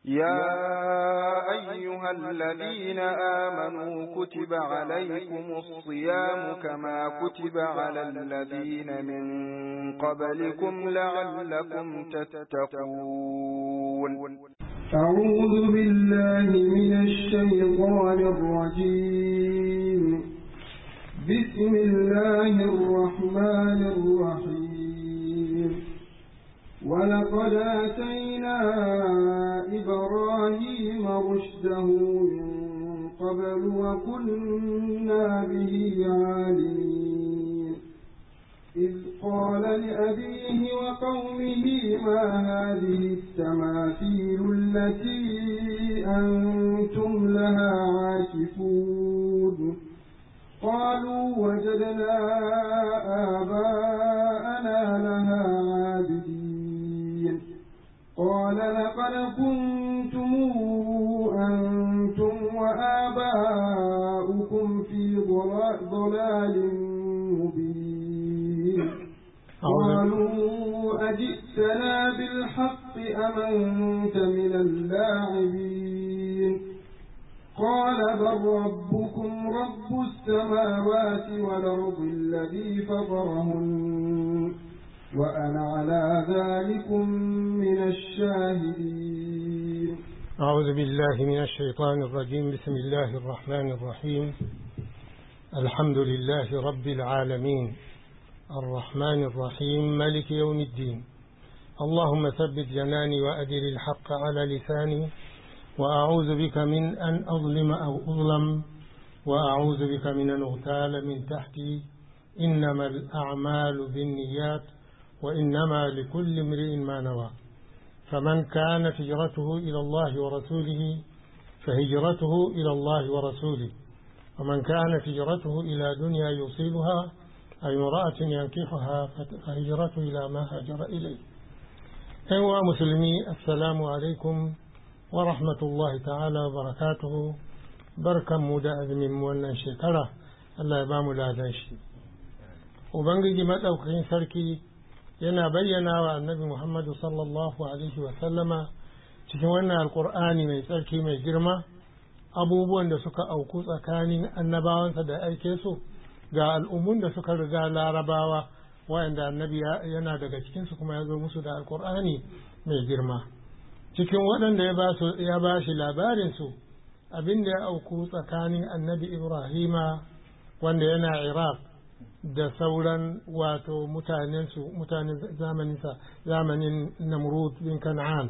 يا أيها الذين آمنوا كتب عليكم الصيام كما كتب على الذين من قبلكم لعلكم تتقون أعوذ بالله من الشيطان الرجيم بسم الله الرحمن الرحيم ولقد آتينا إبراهيم رشده من قبل وكنا به عالمين إذ قال لأبيه وقومه ما هذه التماثيل التي أنتم لها عاكفون قالوا وجدنا آباءنا لها عابدين قال لقد كنتم أنتم وآباؤكم في ضلال مبين قالوا أجئتنا بالحق أم أنت من اللاعبين قال بل ربكم رب السماوات والأرض الذي فطرهن وأنا على ذلكم من الشاهدين أعوذ بالله من الشيطان الرجيم بسم الله الرحمن الرحيم الحمد لله رب العالمين الرحمن الرحيم ملك يوم الدين اللهم ثبت جناني وأدر الحق على لساني وأعوذ بك من أن أظلم أو أظلم وأعوذ بك من أن أغتال من تحتي إنما الأعمال بالنيات وإنما لكل امرئ ما نوى فمن كانت هجرته إلى الله ورسوله فهجرته إلى الله ورسوله ومن كانت هجرته إلى دنيا يصيبها أي امرأة ينكحها فهجرته إلى ما هاجر إليه أيها مسلمي السلام عليكم ورحمة الله تعالى وبركاته بركة مودة أذن مولنا شكرا الله يبام لا داشي وبنجي مدوكين سركي yana bayyana wa annabi Muhammadu sallallahu Alaihi wasallama cikin wannan alkur'ani mai tsarki mai girma abubuwan da suka auku tsakanin annabawansa da aike su ga al'ummun da suka riga larabawa wayanda annabi yana daga cikinsu kuma ya zo musu da alkur'ani mai girma cikin waɗanda ya ba shi labarinsu abin da ya auku tsakanin annabi ibrahima wanda yana iraq da sauran wato mutanensu mutanen zamaninsa zamanin namrud bin kan'an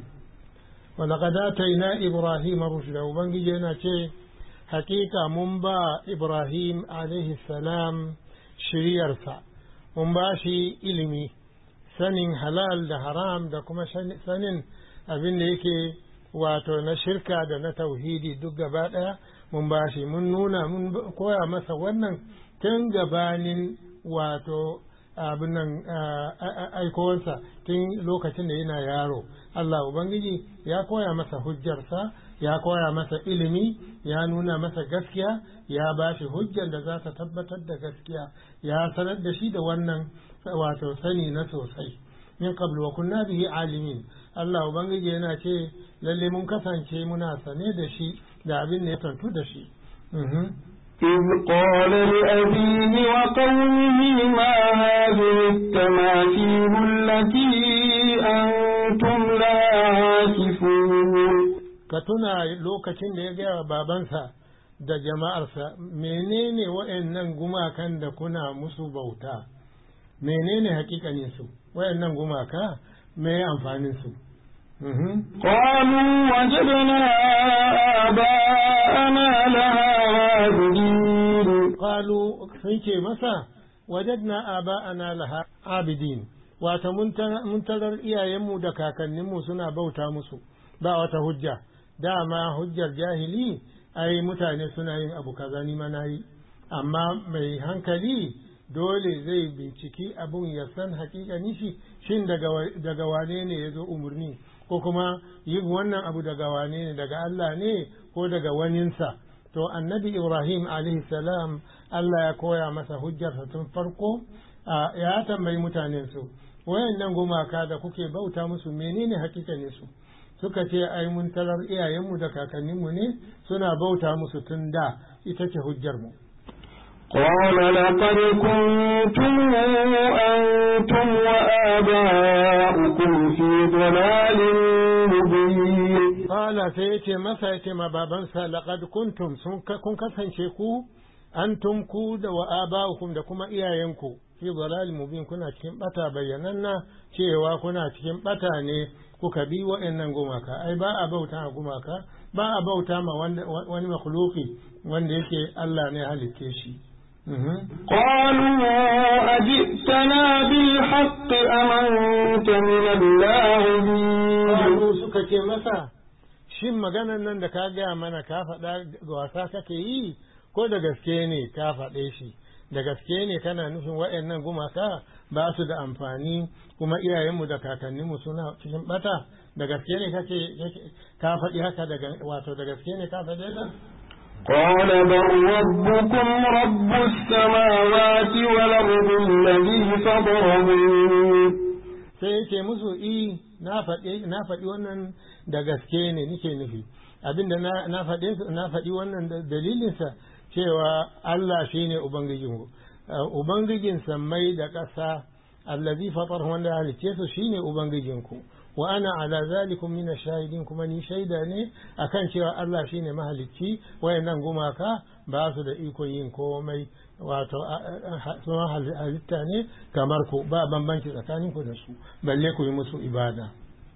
ولقد آتينا إبراهيم رشده وبنجي yana ce hakika mun ba Ibrahim alaihi salam shiryarsa mun ba shi ilimi sanin halal da haram da kuma sanin abin da yake wato na shirka da na tauhidi duk gaba ɗaya mun ba shi mun nuna mun koya masa wannan tun gabanin wato abin nan aikowarsa tun lokacin da yana yaro Allah Ubangiji ya koya masa hujjarsa ya koya masa ilimi ya nuna masa gaskiya ya ba shi hujjar da za ta tabbatar da gaskiya ya sanar da shi da wannan wato sani na sosai min qablu wa kunna bihi alimin Allah Ubangiji yana ce lalle mun kasance muna sane da shi da abin da ya tantu da shi إذ قال لأبيه وقومه ما هذه التماثيل التي أنتم لا عاكفون كتنا لوكacin da ya gaya babansa da jama'arsa menene wa'annan gumakan da kuna musu bauta menene hakikanin su wa'annan gumaka me amfanin su قالوا وجدنا آباءنا لها عابدين قالوا سنكي مسا وجدنا آباءنا لها عابدين wata mun tarar iyayenmu da kakanninmu suna bauta musu ba wata hujja dama hujjar jahili ai mutane suna yin abu kaza ni ma nayi amma mai hankali dole zai binciki abun ya san hakikani shi shin daga wane ne ya zo umarni ko kuma yin wannan abu daga wane ne daga Allah ne ko daga waninsa to annabi ibrahim alaihi salam Allah ya koya masa hujjarsa tun farko ya tambayi mutanen su wayannan gumaka da kuke bauta musu menene hakikanin su suka ce ai mun tarar iyayenmu da kakanninmu ne suna bauta musu tun da ita ce hujjar mu قال لقد كنتم أنتم وآباؤكم في ضلال مبين قال سيتي مسا يتي ما بابنسا لقد كنتم كن كسانشي ku antum ku da wa aba'ukum da kuma iyayenku fi dalal mubin kuna cikin bata bayyananna cewa kuna cikin bata ne kuka bi wa'annan gumaka ai ba a bauta a gumaka ba a bauta ma wani makhluki wanda yake Allah ne halitte shi قالوا أجئتنا بالحق أم أنت من اللاعبين قالوا suka ce masa shin maganan nan da ka gaya mana ka faɗa wasa kake yi ko da gaske ne ka faɗe shi da gaske ne kana nufin waɗannan gumaka ba su da amfani kuma iyayenmu da kakanninmu suna cikin bata da gaske ne kake ka faɗi haka daga wato da gaske ne ka faɗe ka قال بل ربكم رب السماوات والأرض الذي فطرهن sai yake musu i na faɗi wannan da gaske ne nike nufi abinda na faɗi na faɗi wannan dalilinsa cewa Allah shine ubangijinku ubangijin sammai da ƙasa allazi fatar wanda halicce su shine ubangijinku wa ana ala zalikum min shahidin kuma ni shaida ne akan cewa Allah shine mahalicci wayannan gumaka ba su da iko yin komai wato suna halitta ne kamar ku ba bambanci tsakanin ku da su balle ku yi musu ibada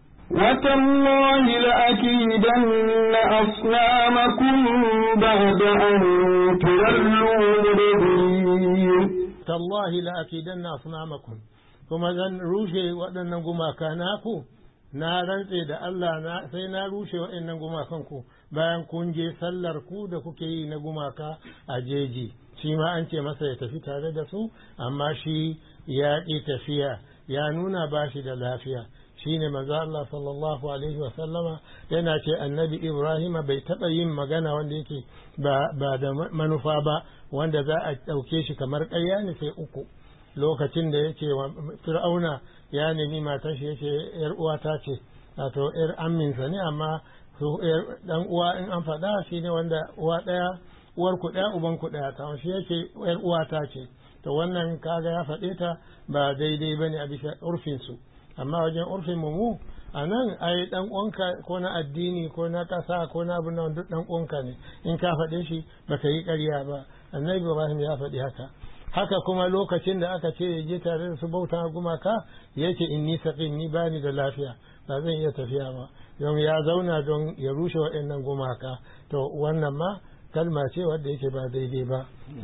وتالله لأكيدن أصنامكم بعد أن تولوا مدبرين تالله لأكيدن أصنامكم kuma zan rushe waɗannan gumaka naku na rantse da Allah na sai na rushe waɗannan gumakan ku bayan kun je sallar ku da kuke yi na gumaka a jeji shi ma an ce masa ya tafi tare da su amma shi ya ƙi tafiya ya nuna ba shi da lafiya shine manzo Allah sallallahu alaihi wa sallama yana ce annabi Ibrahim bai taɓa yin magana wanda yake ba da manufa ba wanda za a ɗauke shi kamar ƙarya ne sai uku lokacin da yake wa fir'auna ya nemi matar shi yake yar uwata ce wato yar amminsa ne amma dan uwa in an faɗa shi ne wanda uwa ɗaya uwar ku ɗaya uban ku ɗaya ta shi yake yar uwata ce to wannan kaga ya faɗe ta ba daidai bane a bisa urfin su amma wajen urfin mu a nan ai dan uwanka ko na addini ko na ƙasa ko na abin nan duk dan uwanka ne in ka faɗe shi baka yi ƙarya ba annabi Ibrahim ya faɗi haka haka kuma lokacin da aka ce ya je tare da su bauta gumaka yake inni saqim ni bani da lafiya ba zan iya tafiya ba don ya zauna don ya rushe waɗannan gumaka to wannan ma kalma ce wadda yake ba daidai ba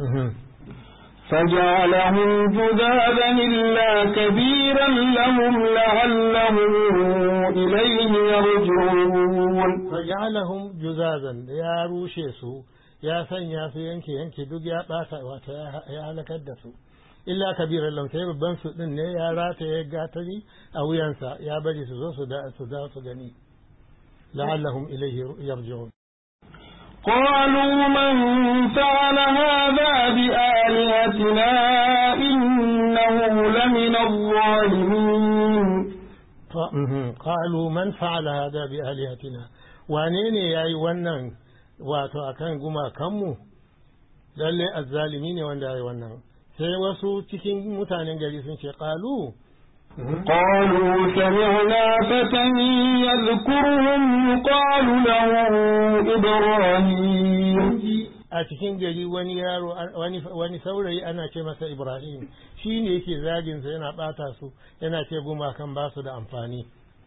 فجعلهم جذاذا إلا كبيرا لهم لعلهم إليه يرجعون فجعلهم جذاذا يا روشي سو ya sanya su yanke yanke duk ya ɓata wato ya halakar da su illa kabiran lam sai babban su din ne ya rata ya gatari a wuyansa ya bari su zo su da su da su gani la'allahum ilayhi yarji'un قالوا من فعل هذا بآلهتنا إنه لمن الظالمين قالوا من فعل هذا بآلهتنا وانين ياي wannan wato akan gumakanmu lalle azzalimi ne wanda ya yi wannan sai wasu cikin mutanen gari sun ce ƙalu قالوا سمعنا فتى يذكرهم يقال له إبراهيم a cikin gari wani yaro wani saurayi ana ce masa ibrahim shi ne yake zaginsa yana ɓata su yana ce gumakan ba su da amfani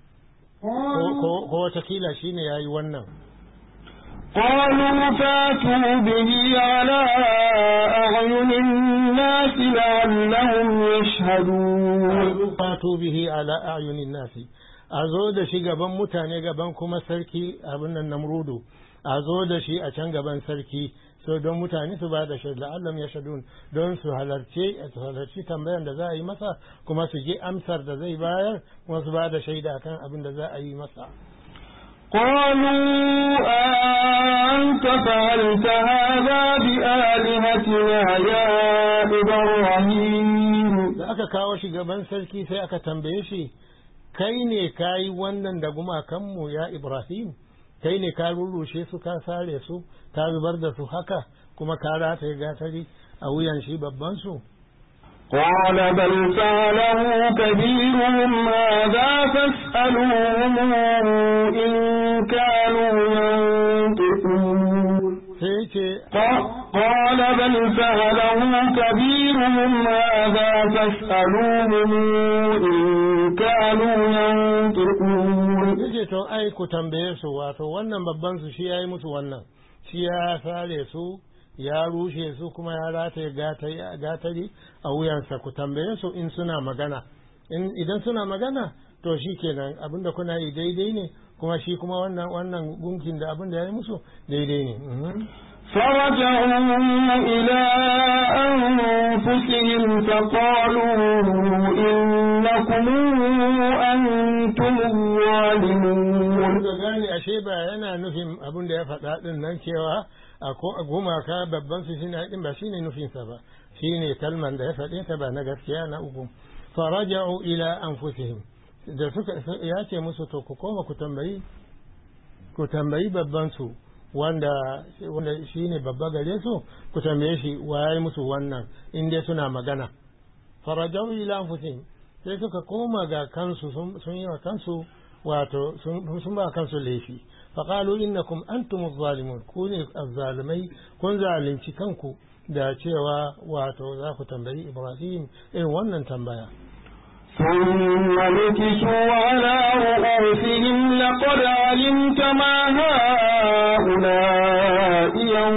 ko watakila shi ne ya yi wannan قالوا فاتوا به على أعين الناس لعلهم يشهدون فاتوا به على أعين الناس a zo da shi gaban mutane gaban kuma sarki abin nan namrudu a zo da shi a can gaban sarki so don mutane su ba da shaida Allah ya shadun don su halarci su halarci tambayar da za a yi masa kuma su je amsar da zai bayar kuma su ba da shaida akan abin da za a yi masa قالوا أنت فعلت هذا بآلهتنا يا إبراهيم da aka kawo shi gaban sarki sai aka tambaye shi kai ne ka yi wannan da gumakanmu ya ibrahim kai ne ka rurrushe su ka sare su ka zubar da su haka kuma ka rataye gatari a wuyan shi babban su قال بل فعله كبيرهم هذا فاسألوهم إن كانوا ينطقون sai ce قال بل فعله كبيرهم هذا فاسألوهم إن كانوا ينطقون yace to ai ku tambaye su wato wannan babban su shi yayi musu wannan shi ya sare su ya rushe su kuma ya rataye gatari a wuyansa ku tambaye su in suna magana in idan suna magana to shi kenan abinda kuna yi daidai ne kuma shi kuma wannan wannan gunkin da abinda ya yi musu daidai ne mhm. فرجعوا إلى أنفسهم فقالوا إنكم أنتم الظالمون da gane ashe ba yana nufin abin da ya faɗa ɗin nan cewa a ko- a gumaka babban su shine ɗin ba shine nufinsa ba shine kalman da ya faɗe ta ba na gaskiya na uku faraja'u ila anfusihim da suka ya ce musu to ku koma ku tambayi ku tambayi babban su wanda wanda shine babba gare su ku tambaye shi waye musu wannan in dai suna magana farajau ila anfusihim sai suka koma ga kansu sun sun yi wa kansu wato sun sun ba kansu laifi faqalu innakum antum zalimun ku ne azzalimai kun zalunci kanku da cewa wato za ku tambayi Ibrahim irin wannan tambaya ثم نكسوا على رؤوسهم لقد علمت ما هؤلاء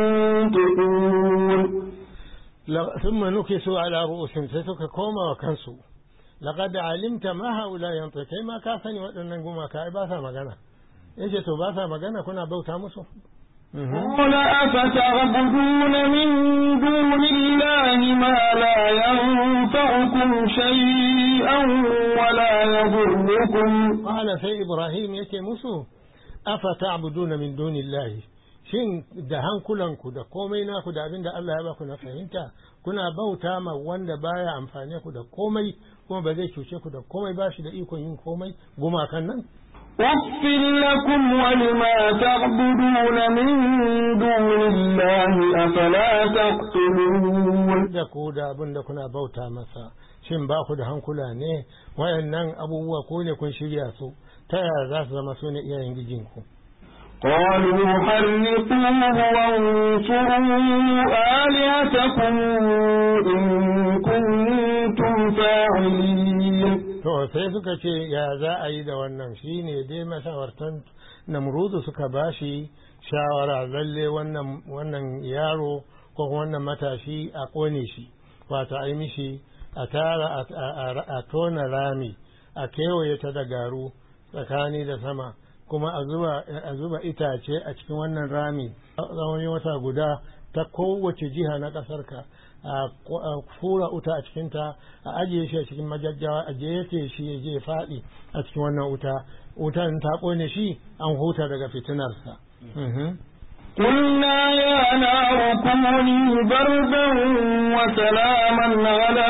ينطقون La- ثم نكسوا على رؤوسهم sai suka koma wa kansu laqad alimta ma haula yantiq kai ma ka sani waɗannan gumaka ai ba sa magana yace to ba sa magana kuna bauta musu Mhm. قال أفتعبدون من دون الله ما لا ينفعكم شيئا ولا يضركم qala sai ibrahim yake musu afa ta'buduna min dunillahi shin da hankulanku da komai naku da abin da Allah ya baku na fahimta kuna bauta ma wanda baya amfane ku da komai kuma ba zai cuce ku da komai ba shi da ikon yin komai gumakan nan أف لكم ولما تعبدون من دون الله أفلا تعقلون da ku da abin da kuna bauta masa shin ba ku da hankula ne wayannan abubuwa ko ne kun shirya su ta yaya za su zama su ne iyayen gijinku قالوا حرقوه وانصروا آلهتكم إن كنتم فاعلين to sai suka ce ya za a yi da wannan shi ne dai mashawartan namrudu suka bashi shawara lalle wannan wannan yaro ko wannan matashi a kone shi wato a yi mishi a tara a- a a tona rami a kewaye ta da garu tsakani da sama kuma a zuba a zuba itace a cikin wannan rami tsawon wata guda ta kowace jiha na ƙasarka a fura wuta a cikinta a ajiye shi a cikin majajjawa a jefe shi ya je faɗi a cikin wannan wuta wutan ta ƙone shi an huta daga fitinarsa Mhm. قلنا يا نار كوني بردا وسلاما على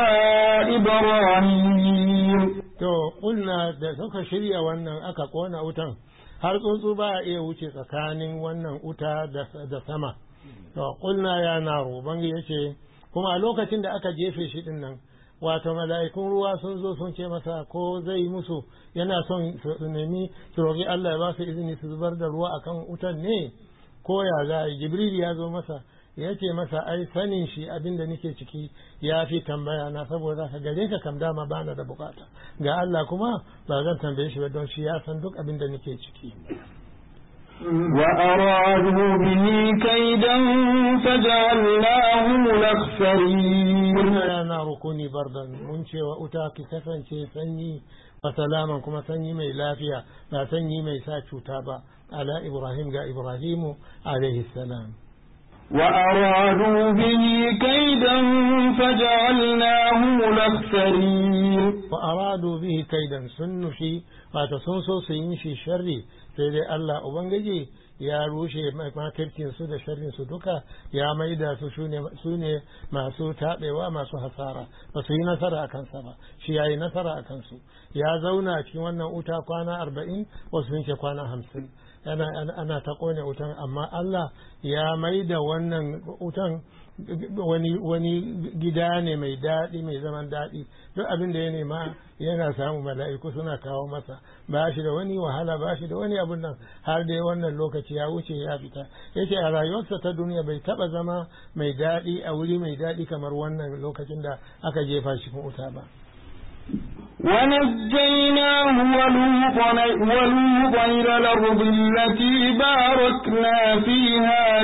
إبراهيم to ƙulna da suka shirya wannan aka ƙona wutan har tsuntsu ba a iya wuce tsakanin wannan wuta da- da sama to ƙulna ya naro bangi ya ce kuma a lokacin da aka jefe shi din nan wato mala'ikun ruwa sun zo sun ce masa ko zai musu yana son su nemi su roƙi Allah ya ba su izini su zubar da ruwa akan wutan ne ko ya za a yi jibril ya zo masa ya ce masa ai sanin shi abin da nake ciki ya fi tambaya na saboda ka gare ka kam dama bana da bukata ga Allah kuma ba zan tambaye shi ba don shi ya san duk abin da nake ciki وأرادوا به كيدا فجعلناهم الأخسرين Kuna ya na rukuni bardan mun ce wa uta ki kasance sanyi wa salaman kuma sanyi mai lafiya ba sanyi mai sa cuta ba ala Ibrahim ga Ibrahimu alaihi salam وأرادوا به كيدا فجعلناهم الأخسرين وأرادوا به كيدا سنشي وتصنصوا سينشي شري سيدي الله أبنجي ya rushe makircin su da sharrin su duka ya maida su su ne masu taɓewa masu hasara ba su yi nasara a kansa ba shi ya yi nasara a kansu ya zauna cikin wannan wuta kwana arba'in wasu sun ce kwana hamsin ana ta ƙone wutan amma Allah ya maida wannan wutan wani wani gida ne mai daɗi mai zaman daɗi duk abin da ya nema yana samu mala'iku suna kawo masa ba shi da wani wahala ba shi da wani abun nan har dai wannan lokaci ya wuce ya fita yace a rayuwarsa ta duniya bai taba zama mai daɗi a wuri mai daɗi kamar wannan lokacin da aka jefa shi kun wuta ba ونجيناه ولوطا ولوطا إلى الأرض التي باركنا فيها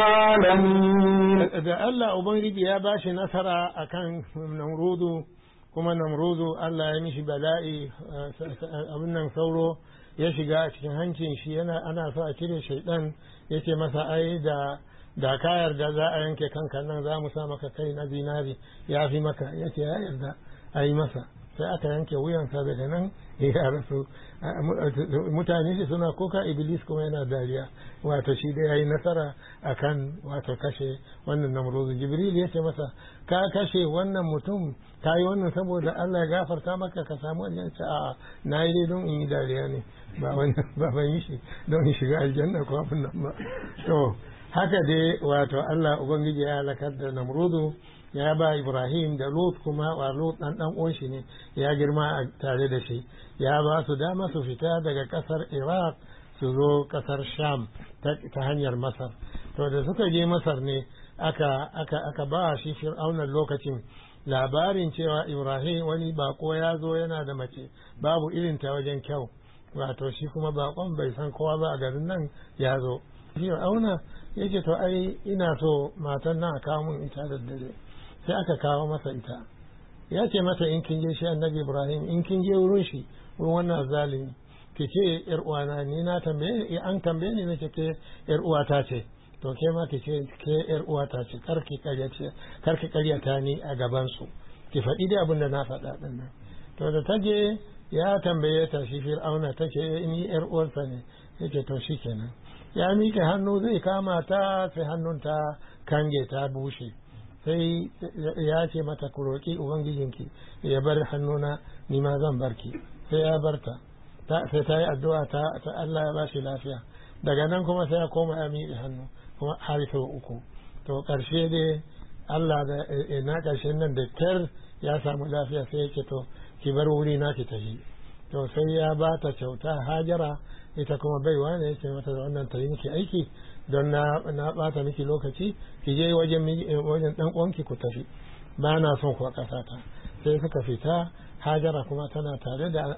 للعالمين da Allah Ubangiji ya ba shi nasara akan Namrudu kuma Namrudu Allah ya mishi bala'i abin nan sauro ya shiga a cikin hancin shi yana ana so a cire shaidan yace masa ai da da ka yarda za a yanke kanka nan za mu sa maka kai na zinari ya fi maka yace ya yarda a yi masa sai aka yanke wuyansa daga nan ya rasu mutane shi suna kuka iblis kuma yana dariya wato shi da yayi nasara akan wato kashe wannan namruzu jibril ya ce masa ka kashe wannan mutum ka yi wannan saboda Allah ya gafarta maka ka samu aljanna a na yi dai don in yi dariya ne ba wani ba ban yi shi don in shiga aljanna ko abin nan ba to haka dai wato Allah ubangiji ya halakar da namrudu ya ba Ibrahim da Lut kuma wa Lut dan dan uwan shi ne ya girma tare da shi ya ba su dama su fita daga kasar Iraq su zo kasar Sham ta hanyar Masar to da suka je Masar ne aka aka aka ba shi Fir'auna lokacin labarin cewa Ibrahim wani bako ya zo yana da mace babu irin ta wajen kyau wato shi kuma bakon bai san kowa ba a garin nan ya zo Fir'auna yake to ai ina so matan nan a kawo mun ita da dare sai aka kawo masa ita ya ce mata in kin je shi annabi ibrahim in kin je wurin shi wurin wannan zalimi ki ce yar uwana ni na tambaye an tambaye ni nace ke yar uwata ce to ke ma ki ce ke yar uwata ce kar ki karya ce kar ki karya ta ni a gaban su ki faɗi da abin da na faɗa din nan to da ta je ya tambaye ta shi fir'auna ta ce ni yar uwarsa ne yake to shikenan ya miƙe hannu zai kama ta sai hannun ta kange ta bushe sai ya ce mata ku roƙi ubangijinki ya bar hannuna ni ma zan barki sai ya barta sai ta yi addu'a ta Allah ya bashi lafiya daga nan kuma sai ya koma ya miƙe hannu kuma har sau uku to ƙarshe dai Allah da na ƙarshen nan da kyar ya samu lafiya sai yake to ki bar wuri na ki tafi to sai ya ba ta kyauta hajara ita kuma baiwa ne yake mata da wannan ta yi miki aiki don na na bata miki lokaci ki je wajen wajen dan uwanki ku tafi ba na son ku a kasata sai suka fita hajara kuma tana tare da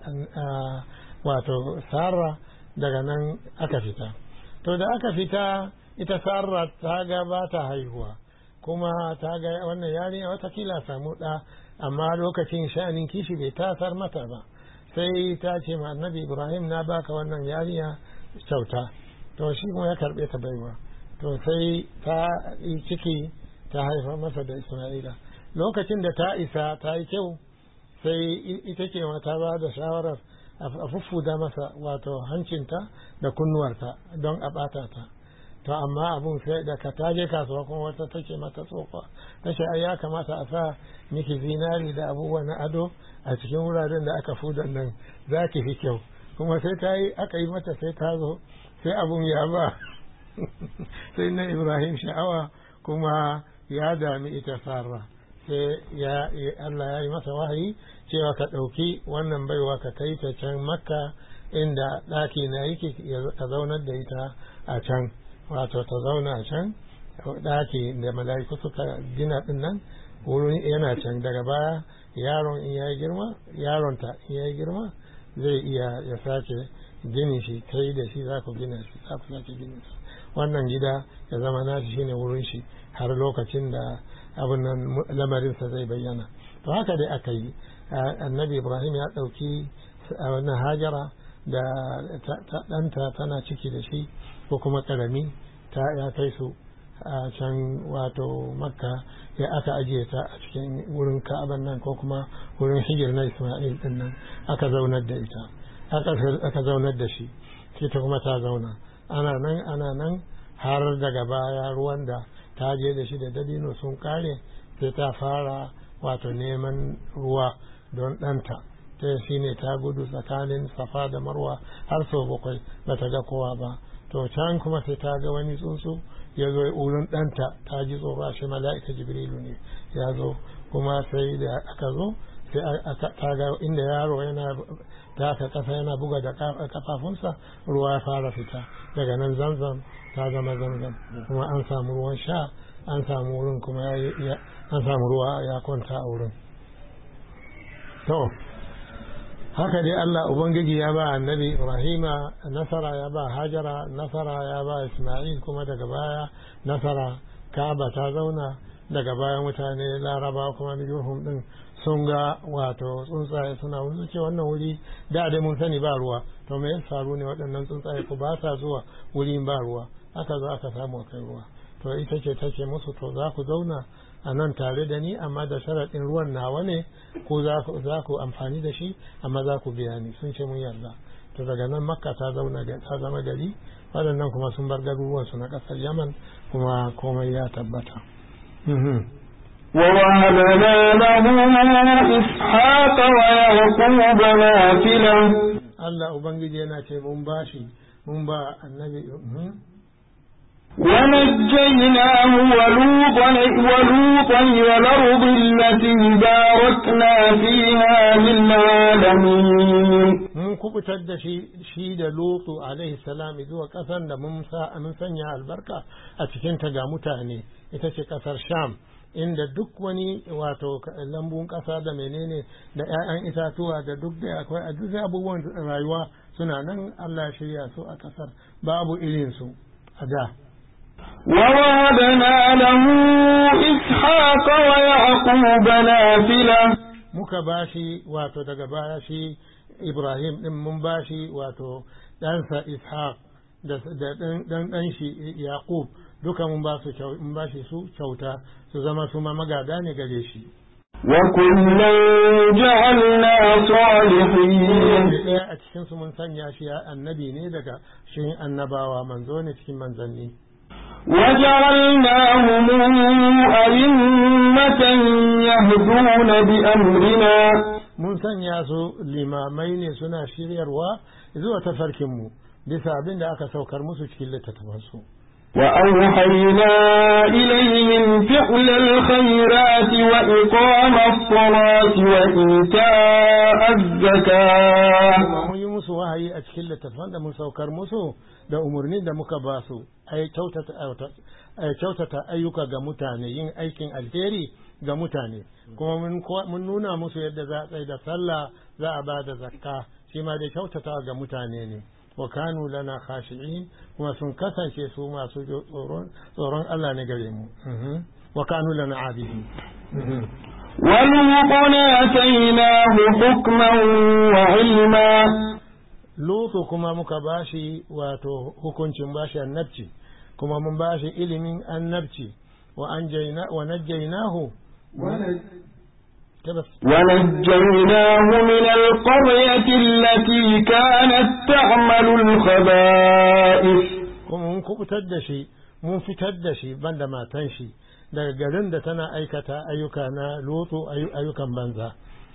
wato sarra daga nan aka fita to da aka fita ita sarra ta ga ba ta haihuwa kuma ta ga wannan yarinya watakila samu ɗa amma lokacin sha'anin kishi bai tasar mata ba sai ta ce ma annabi ibrahim na baka wannan yarinya kyauta to shi kuma ya karɓe ta baiwa to sai ta yi ciki ta haifa masa da isma'ila lokacin da ta isa ta yi kyau sai ita ce ta ba da shawarar a fuffuda masa wato hancinta da kunnuwarta don a ɓata ta to amma abun sai da ka taje kasuwa kuma wata take mata tsofa ta ce ai ya kamata a sa miki zinari da abubuwa na ado a cikin wuraren da aka fudan nan za ki fi kyau kuma sai ta yi aka yi mata sai ta zo sai abun ya ba sai na ibrahim sha'awa kuma ya dami ita sarra sai ya Allah ya yi masa wahayi cewa ka ɗauki wannan baiwa ka kai ta can makka inda ɗaki na yake ka zaunar da ita a can wato ta zauna a can ɗaki da mala'iku suka gina ɗin nan wurin yana can daga baya yaron in ya yi girma yaronta in ya yi girma zai iya ya sake gini shi kai da shi za ku gina shi za ku sake gina shi wannan gida ya zama nashi shine wurin shi har lokacin da abin nan lamarinsa zai bayyana to haka dai aka yi annabi ibrahim ya ɗauki wannan hajara da ɗanta tana ciki da shi ko kuma ƙarami ta ya kai su a can wato makka ya aka ajiye ta a cikin wurin ka'aban nan ko kuma wurin hijir na isma'il din nan aka zaunar da ita aka zaunar da shi ita kuma ta zauna ana nan ana nan har daga baya ruwan da ta je da shi da dabino sun kare sai ta fara wato neman ruwa don ɗanta ta shi ne ta gudu tsakanin safa da marwa har sau bakwai ba ta ga kowa ba to can kuma sai ta ga wani tsuntsu ya zo wurin ɗanta ta ji tsoro shi mala'ika jibrilu ne ya zo kuma sai da aka zo sai ta ga inda yaro yana taka kasa yana buga da kafafunsa ruwa ya fara fita daga nan zanzam ta zama zanzam kuma an samu ruwan sha an samu wurin kuma an samu ruwa ya kwanta a wurin to haka dai Allah Ubangiji ya ba annabi Ibrahima nasara ya ba Hajara nasara ya ba Ismail kuma daga baya nasara Ka'aba ta zauna daga baya mutane Laraba kuma Jurhum din sun ga wato tsuntsaye suna wani ce wannan wuri da dai mun sani ba ruwa to me ya faru ne waɗannan tsuntsaye ko ba sa zuwa wurin ba ruwa aka zo aka samu kai ruwa to ita ce take musu to za ku zauna a nan tare da ni amma da sharaɗin ruwan nawa ne ko za ku amfani da shi amma za ku biya ni sun ce mun yarda to daga nan makka ta zauna ta zama gari waɗannan kuma sun bar garuruwansu na ƙasar yaman kuma komai ya tabbata ووهبنا له إسحاق ويعقوب نافلة Allah Ubangiji yana ce mun bashi mun ba annabi ونجيناه ولوطا ولوطا إلى الأرض التي باركنا فيها للعالمين mun kubutar da shi shi da Lutu alaihi salam zuwa ƙasar da mun sa mun sanya albarka a cikin ta ga mutane ita ce ƙasar Sham inda duk wani wato lambun ƙasa da menene da 'ya'yan itatuwa da duk da akwai a duk abubuwan rayuwa suna nan Allah ya shirya su a ƙasar babu irin su a da ووهبنا له إسحاق ويعقوب نافلة muka bashi wato daga baya shi Ibrahim din mun bashi wato ɗansa Ishaq da ɗan ɗan shi Yaqub duka mun ba su mun bashi su kyauta su zama su ma magada ne gare shi وكلا جعلنا صالحين ɗaya a cikin su mun sanya shi annabi ne daga shi annabawa manzo ne cikin manzanni وجعلناهم أئمة يهدون بأمرنا mun sanya su limamai ne suna shiryarwa zuwa tafarkinmu bisa abin da aka saukar musu cikin littattafansu وأوحينا إليهم فعل الخيرات وإقام الصلاة وإيتاء الزكاة mun yi musu wahayi a cikin littattafan da mun saukar musu da umarnin da muka ba su ai kyautata ayyuka ga mutane yin aikin alheri ga mutane kuma mun nuna musu yadda za a tsaye da sallah za a ba da zakka shi ma da kyautata ga mutane ne wa kanu lana khashi'in kuma sun kasance su masu tsoron Allah ne gare mu wa kanu lana abidin ولوطا آتيناه حكما وعلما Lutu kuma muka bashi wato hukuncin bashi annabci kuma mun bashi ilimin annabci wa anjayna wa najjaynahu tabas ونجيناه من القرية التي كانت تعمل الخبائث kuma mun kubutar da shi mun fitar da shi banda matan shi daga garin da tana aikata ayyuka na lutu ayyukan banza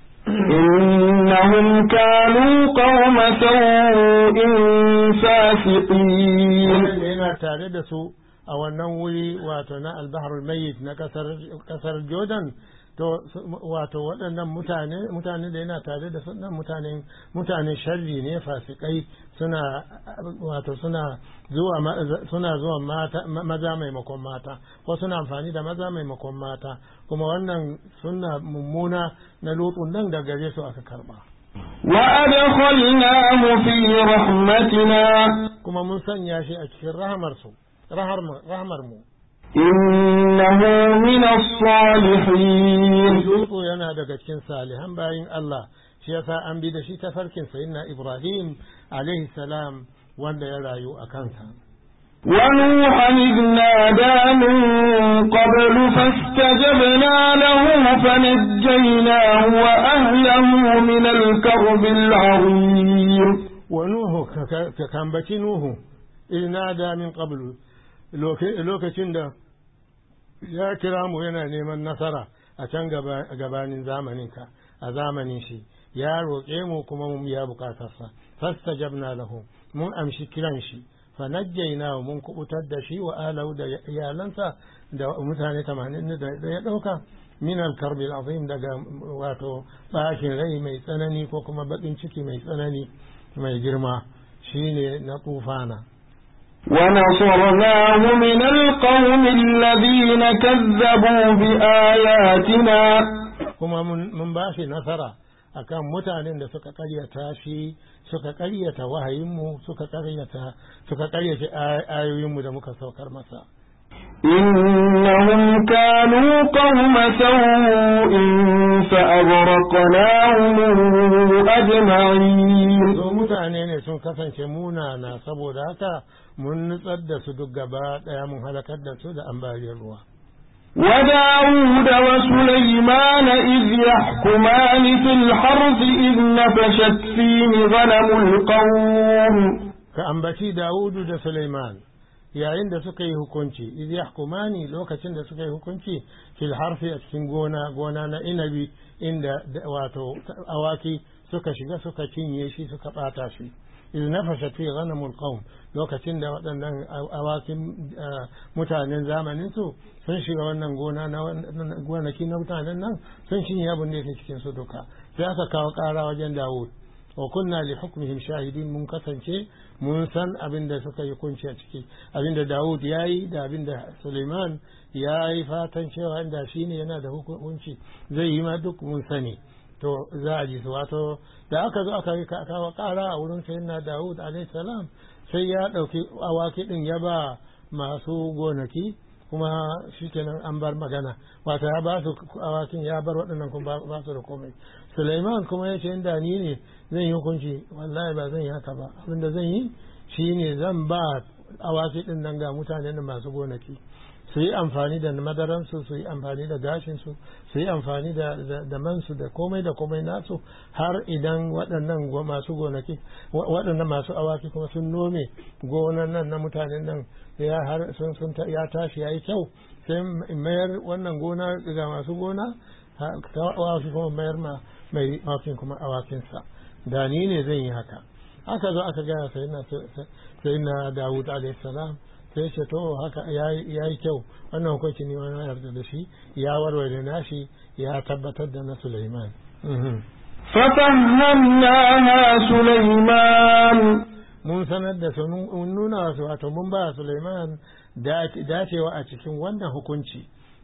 إنهم كانوا قوم سوء فاسقين yana tare da su a wannan wuri wato na albaharul mayyit na kasar jordan to wato waɗannan mutane mutane da yana tare da sunan mutane mutane sharri ne fasikai suna wato suna zuwa suna zuwa mata maza maimakon mata ko suna amfani da maza maimakon mata kuma wannan suna mummuna na lutsun nan da gare su aka karba وأدخلناه في رحمتنا kuma mun sanya shi a cikin rahamar su rahamar mu إنه من الصالحين Lutsu yana daga cikin salihan bayin Allah shi yasa an bi da shi ta farkin sayyidina Ibrahim alaihi salam wanda ya rayu a kansa ونوحا إذ نادى من قبل فاستجبنا له فنجيناه وأهله من الكرب العظيم ونوح كان بكي نوح إذ نادى من قبل lokacin da ya kira mu yana neman nasara a can gabanin zamaninka a zamanin shi ya roƙe mu kuma mun biya bukatarsa fastajabna lahu mun amshi kiran shi fanajjaina mun kubutar da shi wa alau da iyalansa da mutane 80 da ya dauka min al-karb al-azim daga wato bakin rai mai tsanani ko kuma bakin ciki mai tsanani mai girma shine na tufana ونصرناه من القوم الذين كذبوا بآياتنا kuma mun ba shi nasara akan mutanen da suka karyata shi suka karyata wahayinmu suka karyata suka karyata ayoyinmu da muka saukar masa إنهم كانوا قوم سوء فأغرقناهم أجمعين so mutane ne sun kasance munana saboda haka mun nutsar da su duk gaba daya mun halakar da su da ambaliyar ruwa وداود وسليمان إذ يحكمان في الحرث إذ نفشت فيه غنم القوم ka ambaci Dawudu da Suleiman yayin da suka yi hukunci iz yahkumani lokacin da suka yi hukunci fil harfi a cikin gona gona na inabi inda wato awaki suka shiga suka cinye shi suka bata shi iz nafashat fi ghanamul qawm lokacin da waɗannan awakin mutanen zamanin su sun shiga wannan gona na gonaki na mutanen nan sun cinye abin da yake cikin su duka sai aka kawo ƙara wajen Dawud wa kunna li hukmihim shahidin mun kasance mun san abin da suka yi kunci a ciki abin da Dawud ya yi da abin da Suleiman ya yi fatan cewa inda shi ne yana da hukunci zai yi ma duk mun sani to za a ji su wato da aka zo aka yi kawo kara a wurin sayyidina Dawud alayhi salam sai ya dauki awaki din ya ba masu gonaki kuma shikenan an bar magana wato ya ba su awakin ya bar waɗannan kuma ba su da komai Suleiman kuma ya ce inda ni ne zan yi hukunci wallahi ba zan yi haka ba abinda zan yi shine zan ba awaki din nan ga mutanen masu gonaki su yi amfani da madaransu su yi amfani da gashinsu su yi amfani da mansu da komai da komai nasu har idan waɗannan masu gonaki waɗannan masu awaki kuma sun nome gonan nan na mutanen nan ya har sun sun ya tashi yayi kyau sai mayar wannan gona ga masu gona awaki kuma mayar ma mai awakin kuma awakinsa da ni ne zan yi haka haka zo aka gaya sai na Dawud alayhi salam sai ce to haka ya yi kyau wannan hukunci ne wani yarda da shi ya warware nashi ya tabbatar da na Sulaiman. ففهمناها سليمان mun sanar da su mun nuna wasu wato mun ba Sulaiman dacewa a cikin wannan hukunci.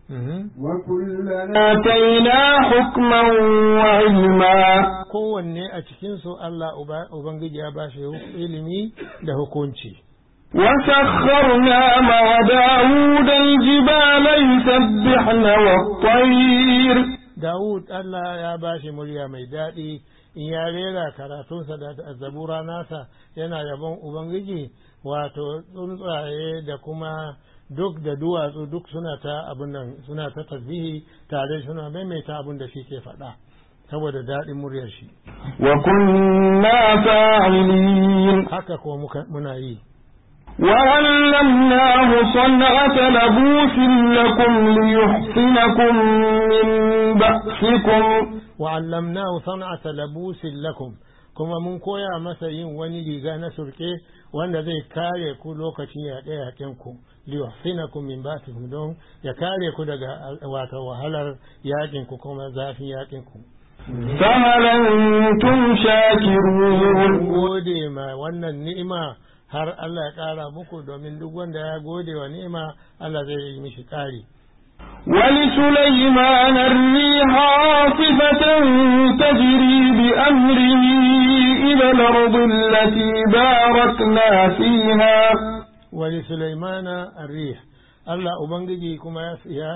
وكلنا آتينا حكما وعلما kowanne a cikinsu Allah Ubangiji ya ba shi ilimi da hukunci. وسخرنا مع داود الجبال يسبحن والطير Dawud Allah ya ba shi murya mai daɗi in ya rera karatunsa da zabura nasa yana yabon Ubangiji wato tsuntsaye da kuma duk da duwatsu duk suna ta abin nan suna ta tasbihi tare suna maimaita abin da shi ke faɗa saboda daɗin muryar shi وكنا فاعلين haka ko muka- muna yi وعلمناه صنعة لبوس لكم ليحصنكم من بأسكم wa'allamnahu san'ata labusin lakum kuma mun koya masa yin wani riga na surke wanda zai kare ku lokacin yaƙe yaƙen ku liyuhsinakum min ba'sikum don ya kare ku daga wato wahalar yaƙin ku kuma zafin yaƙin ku فهل أنتم شاكرون gode ma wannan ni'ima har Allah ya ƙara muku domin duk wanda ya gode wa ni'ima Allah zai yi mishi ƙari ولسليمان الريح عاصفة تجري بأمره إلى الأرض التي باركنا فيها wali Sulaimana arrih Allah Ubangiji kuma ya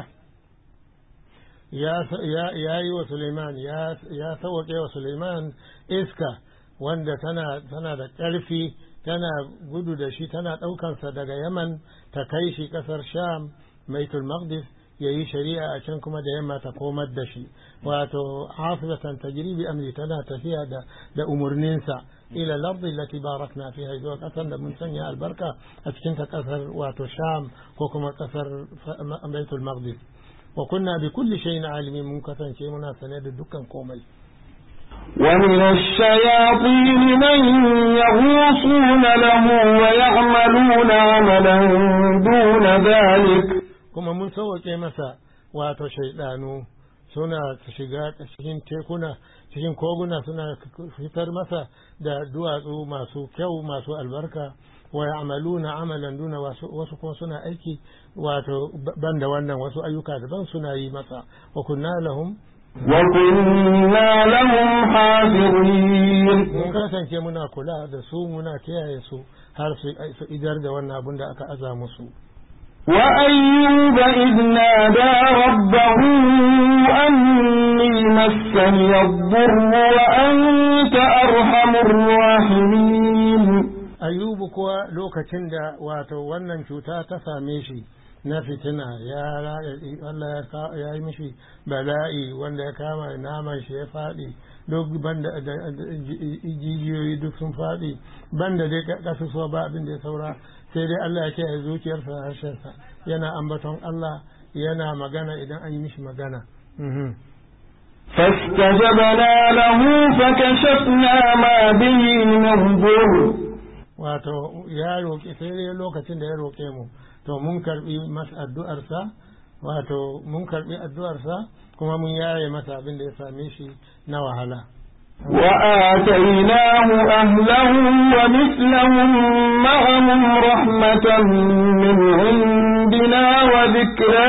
ya ya yi wa Sulaiman ya ya sauke wa Sulaiman iska wanda tana tana da ƙarfi tana gudu da shi tana ɗaukansa daga yaman ta kai shi ƙasar sham maitul maqdis ya yi shari'a a can kuma da yamma ta komar da shi wato hafizatan tajribi amri tana tafiya da da umurninsa ila al-ardi allati barakna fiha zuwa kasar da mun sanya albarka a cikin ta kasar wato sham ko kuma kasar baitul maqdis wa kunna bi kulli shay'in alimin mun kasance muna sane da dukkan komai ومن الشياطين من يغوصون له ويعملون عملا دون ذلك kuma mun sauwaƙe masa wato shaidanu suna shiga cikin tekuna cikin koguna suna fitar masa da duwatsu masu kyau masu albarka wa ya'maluna amalan duna wasu kuma suna aiki wato banda wannan wasu ayyuka daban suna yi masa wa kunna lahum وكنا لهم حافظين mun kasance muna kula da su muna kiyaye su har su idar da wannan abin da aka aza musu وأيوب إذ نادى ربه أني مسني الضر وأنت أرحم الراحمين ayubu kuwa lokacin da wato wannan cuta ta same shi na fitina ya Allah ya yi mishi bala'i wanda ya kama naman shi ya faɗi duk banda jijiyoyi duk sun faɗi banda dai kasusuwa ba abin da ya saura sai dai Allah ya kiyaye zuciyarsa da harshensa yana ambaton Allah yana magana idan an yi mishi magana فاستجبنا له فكشفنا ما به من ضر wato ya roƙe sai dai lokacin da ya roƙe mu to mun karbi masa addu'arsa wato mun karbi addu'arsa kuma mun yaye masa abin da ya same shi na wahala وآتيناه أهله ومثلهم معهم رحمة من عندنا وذكرى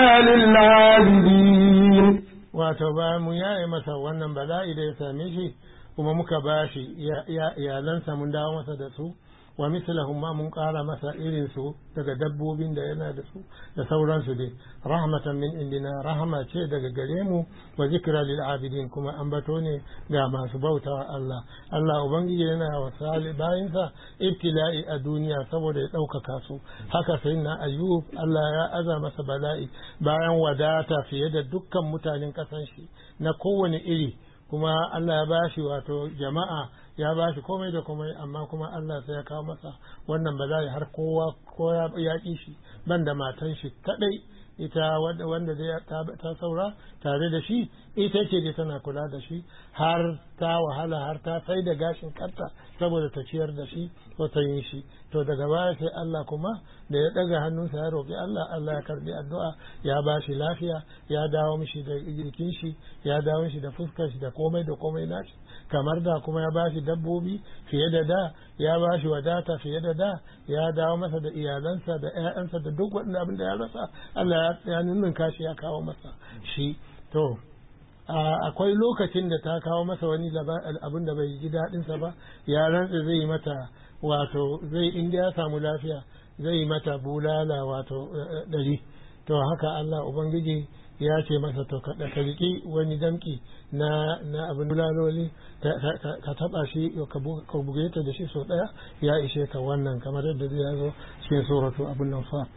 للعابدين wato bayan mun yaye masa wannan bala'i da ya same shi kuma muka bashi iyalansa mun dawo masa da su wa mislahum ma mun kara masa irin su daga dabbobin da yana da su da sauransu dai rahmatan min indina rahama ce daga gare mu wa zikra lil abidin kuma ambato ne ga masu bautawa Allah Allah ubangiji yana wa sali bayinsa ibtila'i a duniya saboda ya ɗaukaka su haka sai na ayyub Allah ya aza masa bala'i bayan wadata fiye da dukkan mutanen ƙasan shi na kowane iri kuma Allah ya bashi wato jama'a ya bashi komai da komai amma kuma Allah sai ya kawo masa wannan bala'i har kowa ko ya ƙi shi banda matan shi kadai ita wanda ta saura tare da shi ita ce da tana kula da shi har ta wahala har ta sai da gashin kanta saboda ta ciyar da shi ko ta yin shi to daga baya sai Allah kuma da ya daga hannunsa ya roƙi Allah Allah ya karbi addu'a ya ba shi lafiya ya dawo mishi da jikin shi ya dawo mishi da fuskar shi da komai da komai nashi kamar da kuma ya ba shi dabbobi fiye da da ya ba shi wadata fiye da da ya dawo masa da iyalansa da ƴaƴansa da duk wanda abin da ya rasa Allah ya nunnunka shi ya kawo masa shi to akwai lokacin da ta kawo masa wani abin da bai ji daɗinsa ba ya rantsa zai mata wato zai inda ya samu lafiya zai mata bulala wato ɗari to haka Allah Ubangiji ya ce masa to ka riƙi wani damki na na abin bulaloli ka taɓa shi ka buge ta da shi sau ɗaya ya ishe ka wannan kamar yadda zai zo cikin suratu abin nan fa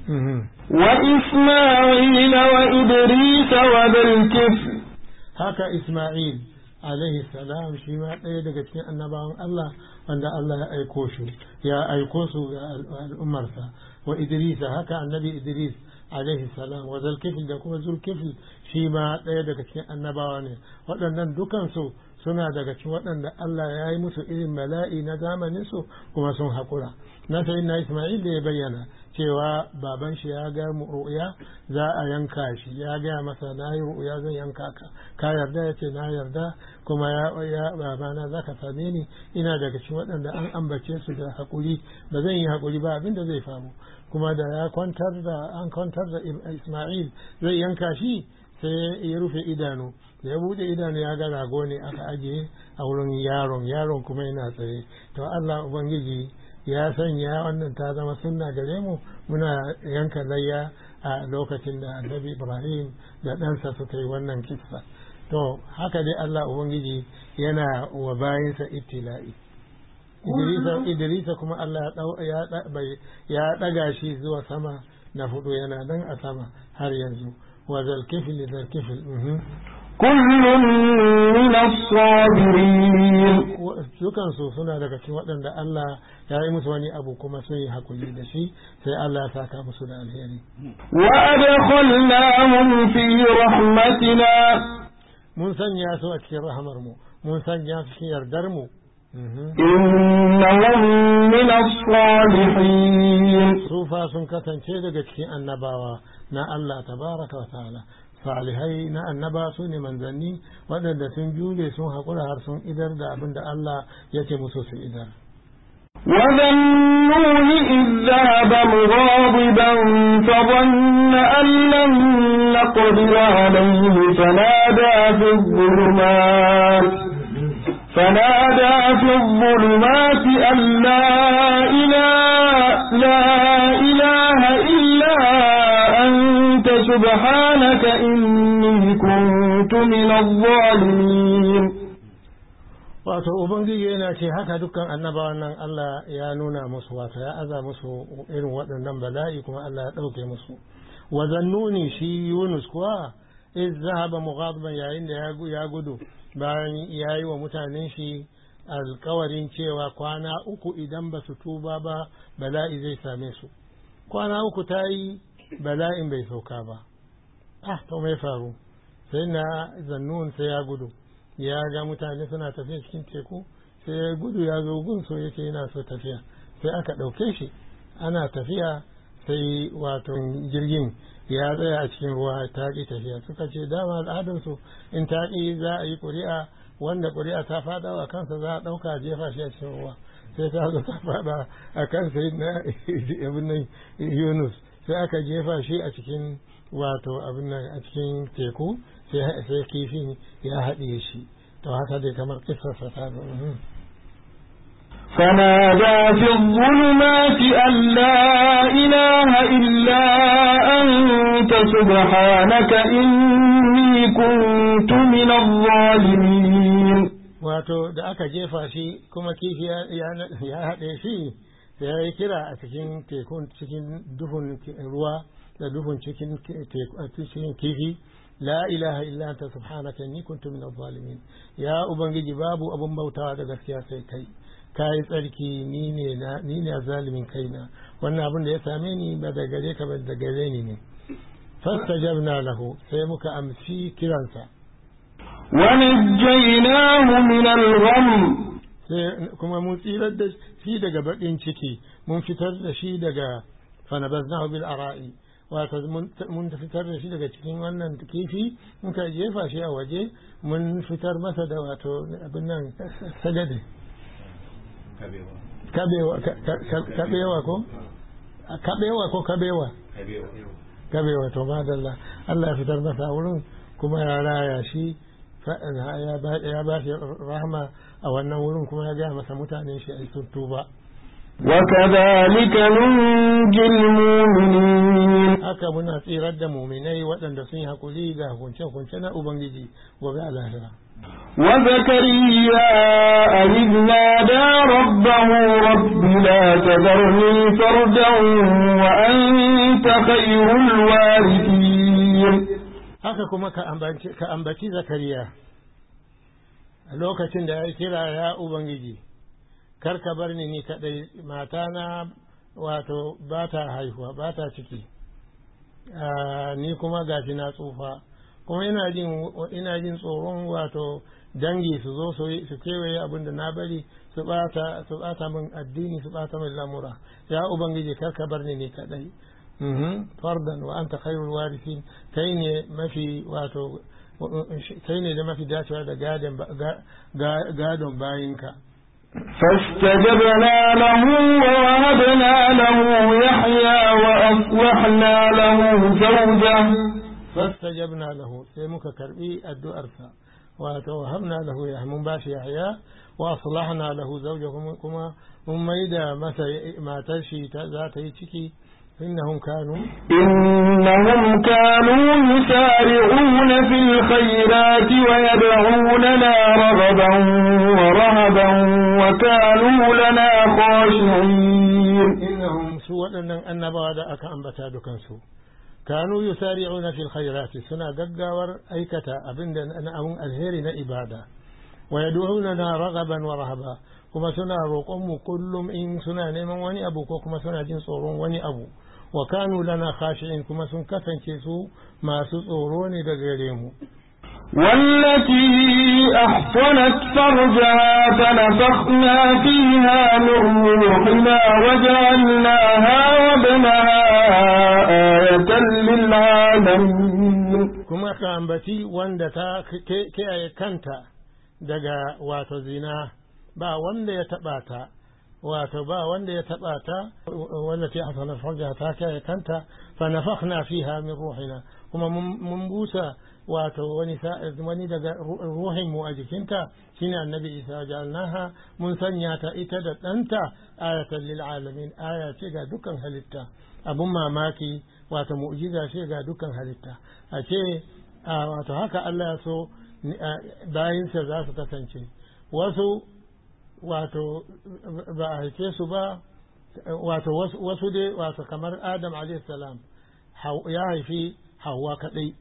وإسماعيل وإدريس وذا الكفل haka Ismail alaihi salam shi ma ɗaya daga cikin annabawan Allah wanda Allah ya aiko shi ya aiko su ga al'ummarsa wa Idris haka annabi Idris alaihi salam wa zulkifl da kuma zulkifl shi ma ɗaya daga cikin annabawa ne waɗannan dukansu suna daga cikin waɗanda Allah ya yi musu irin bala'i na zamanin su kuma sun haƙura na sayin na Ismail da ya bayyana cewa baban shi ya ga ru'ya za a yanka shi ya gaya masa na yi ru'ya zan yanka ka ka yarda ya ce na yarda kuma ya ya babana za ka same ni ina daga cikin waɗanda an ambace su da haƙuri ba zan yi haƙuri ba abin da zai faru kuma da ya kwantar da an kwantar da Ismail zai yanka shi sai ya rufe idanu da ya bude idanu ya ga rago ne aka ajiye a wurin yaron yaron kuma yana tsaye to Allah ubangiji ya sanya wannan ta zama sunna gare mu muna yanka layya a lokacin da annabi Ibrahim da ɗansa suka yi wannan kissa to haka dai Allah ubangiji yana wa bayinsa ibtila'i Idrisa kuma Allah ya ɗaga shi zuwa sama na hudu yana nan a sama har yanzu wa zalkifil zalkifil كل من الصابرين dukansu suna daga cikin waɗanda Allah ya yi musu wani abu kuma sun yi hakuri da shi sai Allah ya saka musu da alheri وأدخلناهم في رحمتنا mun sanya su a cikin rahamar mu mun sanya su cikin yardar mu إنهم من الصالحين sufa sun kasance daga cikin annabawa na Allah tabaraka wa ta'ala salihai na annaba su ne manzanni waɗanda sun jure sun haƙura har sun idar da abin da Allah ya ce musu su idar وذا النون إذ ذهب مغاضبا فظن أن لن نقدر عليه فنادى في الظلمات فنادى في الظلمات أن لا إله, لا إله إلا أنت سبحانك إني كنت من الظالمين wato ubangiji yana ce haka dukkan annabawan nan Allah ya nuna musu wato ya aza musu irin waɗannan bala'i kuma Allah ya ɗauke musu wa zannuni shi Yunus kuwa iz zahaba mughadiban yayin da ya gudu bayan ya yi wa mutanen shi alkawarin cewa kwana uku idan ba su tuba ba bala'i zai same su kwana uku ta yi bala'in bai sauka ba ah to mai faru sai na zannun sai ya gudu ya ga mutane suna tafiya cikin teku sai ya gudu ya zo gun so yake yana so tafiya sai aka ɗauke shi ana tafiya sai wato jirgin ya tsaya a cikin ruwa ta ƙi tafiya suka ce dama al'adarsu in ta ƙi za a yi ƙuri'a wanda ƙuri'a ta faɗa a kansa za a ɗauka jefa shi a cikin ruwa sai ta zo ta faɗa a kan sai na abin nan yunus sai aka jefa shi a cikin wato abin nan a cikin teku sai kifin ya haɗiye shi to haka dai kamar kisarsa ta zo فنادى في الظلمات أن لا إله إلا أنت سبحانك إني كنت من الظالمين wato da aka jefa shi kuma kifi ya haɗe shi ya yi kira a cikin tekun cikin duhun ruwa da duhun cikin kifi la ilaha illa anta subhanaka inni kuntu min zalimin ya ubangiji babu abun bautawa da gaskiya sai kai kai tsarki ni ne na ni ne zalimin kaina wannan abin da ya same ni ba da gare ka ba da gare ni ne fastajabna lahu sai muka amsi kiransa ونجيناه من الغم sai kuma mun tsirar da shi daga baƙin ciki mun fitar da shi daga fanabaznahu bil ara'i wato mun fitar da shi daga cikin wannan kifi muka jefa shi a waje mun fitar masa da wato abin nan sagade kabewa kabewa ko kabewa ko kabewa kabewa to madalla Allah ya fitar masa a wurin kuma ya raya shi ya ba shi rahama a wannan wurin kuma ya gaya masa mutanen shi a sun tuba وكذلك ننجي المؤمنين haka muna tsirar da muminai waɗanda sun yi hakuri ga hukunce-hukunce na ubangiji gobe a lahira وزكريا إذ نادى ربه رب لا تذرني فردا وأنت خير الوارثين haka kuma ka ambaci zakariya a lokacin da ya kira ya ubangiji kar ka bar ni ni kadai matana wato ba ta haihuwa ba ta ciki ni kuma gashi na tsufa kuma ina jin ina jin tsoron wato dangi su zo su kewaye abin da na bari su bata su bata min addini su bata min lamura ya ubangiji kar ka bar ni ni kadai fardan wa anta khairul warithin kai ne mafi wato kai ne da mafi dacewa da gadon bayinka فاستجبنا له ووهبنا له يحيى وأصلحنا له زوجه فاستجبنا له سيمك كربي الدؤرسا وتوهبنا له يحمون باش يحيى وأصلحنا له زوجه كما مميدا ما تشي ذات يتكي innahum kanu إنهم كانوا يسارعون في الخيرات ويدعوننا رغبا ورهبا وكانوا لنا خاشعين innahum su waɗannan annabawa da aka ambata dukansu kanu yusari'una fil khairati suna gaggawar aikata abinda na abun alheri na ibada wa yad'unana raghaban wa rahaba kuma suna roƙon mu kullum in suna neman wani abu ko kuma suna jin tsoron wani abu wa kanu lana khashi'in kuma sun kasance su masu tsoro ne daga gare mu والتي أحصنت فرجها فنفخنا فيها من روحنا وجعلناها وابنها آية للعالمين kuma ka ambaci wanda ta kiyaye kanta daga wato zina ba wanda ya taɓa ta wato ba wanda ya taɓa ta wanda ta hasanar farja ta kiyaye kanta fa nafakhna fiha min ruhina kuma mun busa wato wani wani daga ruhin mu a jikinta shine annabi isa jalnaha mun sanya ta ita da ɗanta ayatan lil alamin aya ce ga dukkan halitta abun mamaki wato mu'jiza ce ga dukkan halitta a ce wato haka Allah ya so bayinsa za su kasance wasu wato ba a haife su ba wato wasu dai wato kamar adam salam ya haifi hawa kadai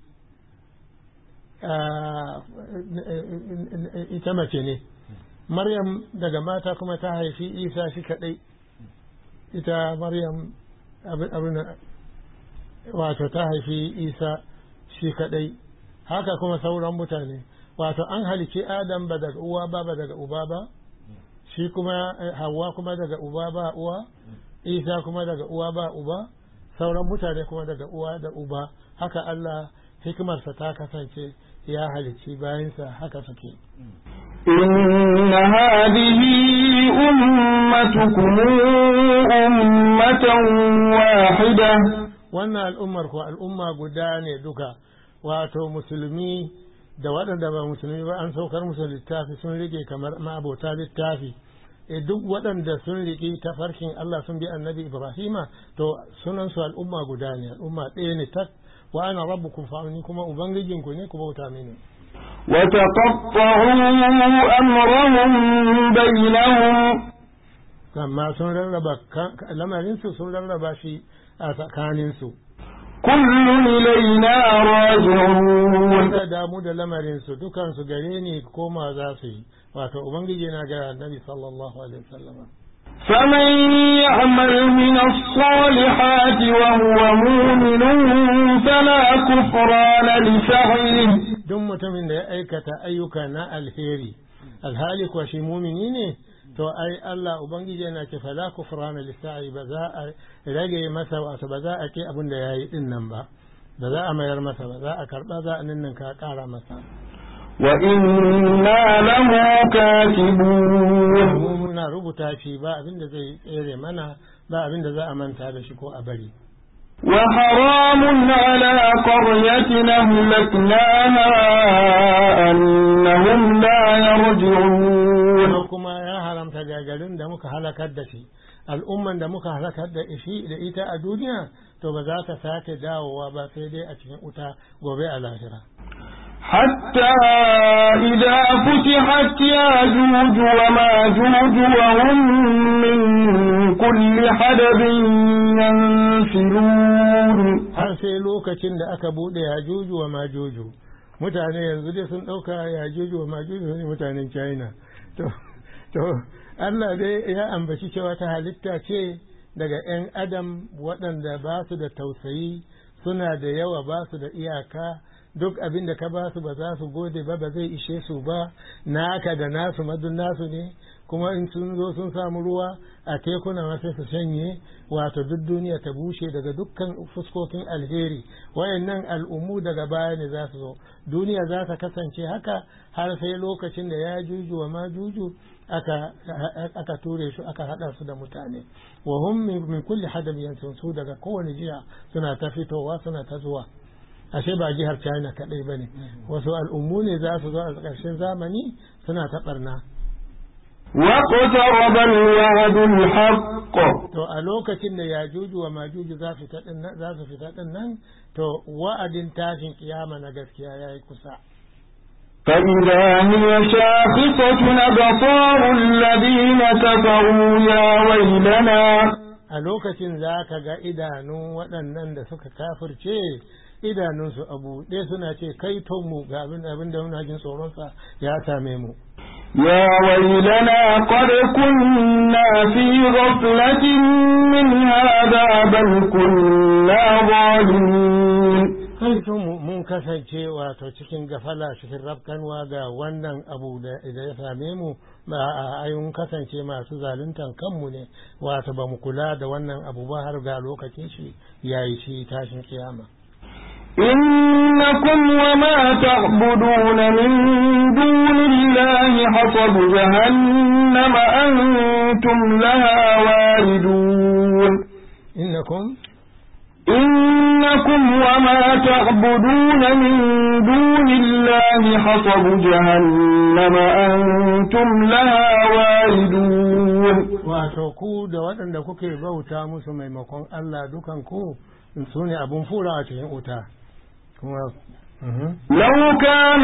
ita mace ne maryam daga mata kuma ta haifi isa shi kadai ita maryam abin wato ta haifi isa shi kadai haka kuma sauran mutane wato an halici adam ba daga uwa ba ba daga uba ba shi kuma hawa kuma daga uba ba uwa isa kuma daga uwa ba uba sauran mutane kuma daga uwa da uba haka allah hikimarsa ta kasance ya halici bayansa haka suke إن هذه أمتكم أمة واحدة wannan al'ummar ko al'umma guda ne duka wato musulmi da waɗanda ba musulmi ba an saukar musu littafi sun rike kamar ma'abota littafi e duk waɗanda sun riƙi tafarkin Allah sun bi annabi Ibrahima to sunansu al'umma guda ne al'umma ɗaya ne tak wa ana rabbukum fa'ani kuma ubangijinku ne ku bauta mini وتقطعوا أمرهم بينهم amma sun rarraba lamarinsu sun rarraba shi a tsakaninsu كل إلينا راجعون da damu da lamarinsu dukansu gare ni koma za su yi wato ubangiji na ga annabi sallallahu alaihi wasallam فمن يعمل من الصالحات وهو مؤمن فلا كفران لسعيه duk mutumin da ya aikata ayyuka na alheri alhali kuwa shi mumini ne to ai Allah ubangiji yana ce fala kufrana lisa'i ba za a rage masa wato ba za a ke abin da yayi din nan ba ba za a mayar masa ba za a karba za a ninnin ka kara masa وإنا له كاتبون mu muna rubuta shi ba abin da zai tsere mana ba abin da za a manta da shi ko a bari وحرام على قرية أهلكناها أنهم لا يرجعون ko kuma ya haramta gagarin da muka halakar da shi al'umman da muka halakar da shi da ita a duniya to ba za ta sake dawowa ba sai dai a cikin wuta gobe a lahira حتى إذا فتحت ياجوج وماجوج وهم من كل حدب ينسلون har sai lokacin da aka bude yajuju wa majuju mutane yanzu dai sun ɗauka yajuju wa majuju ne mutanen china to to allah dai ya ambaci cewa ta halitta ce daga 'yan adam waɗanda ba su da tausayi suna da yawa ba su da iyaka duk abin da ka ba su ba za su gode ba ba zai ishe su ba naka da nasu madun nasu ne kuma in sun zo sun samu ruwa a tekuna ma sai su shanye wato duk duniya ta bushe daga dukkan fuskokin alheri wayannan al'ummu daga baya ne za su zo duniya za ta kasance haka har sai lokacin da ya juju wa ma juju aka aka ture su aka hada su da mutane wa hum min kulli hadab yansun su daga kowane jiya suna ta fitowa suna ta zuwa ashe ba jihar china kadai bane wasu al'ummu ne za su zo a ƙarshen zamani suna ta barna واقترب الوعد الحق to a lokacin da yajuju wa majuju za su fita din nan za su fita din nan to wa'adin tashin kiyama na gaskiya yayi kusa فإذا هي شاخصة أبصار الذين كفروا يا ويلنا a lokacin za ka ga idanun waɗannan da suka kafirce idanunsu a buɗe suna ce kai mu ga abin abin da muna jin tsoronsa ya same mu يا ويلنا قد كنا في غفلة من هذا بل كنا ظالمين kai mu mun kasance wato cikin gafala cikin rafkanwa ga wannan abu da ya same mu ba a ayun kasance masu zaluntan kanmu ne wato ba mu kula da wannan abu ba har ga lokacin shi yayi shi tashin kiyama إنكم وما تعبدون من دون الله حصب جهنم أنتم لها واردون innakum إنكم وما تعبدون من دون الله حصب جهنم أنتم لها واردون wato ku da waɗanda kuke bauta musu maimakon Allah dukan ku su ne abun fura a cikin wuta kuma mhm. لو كان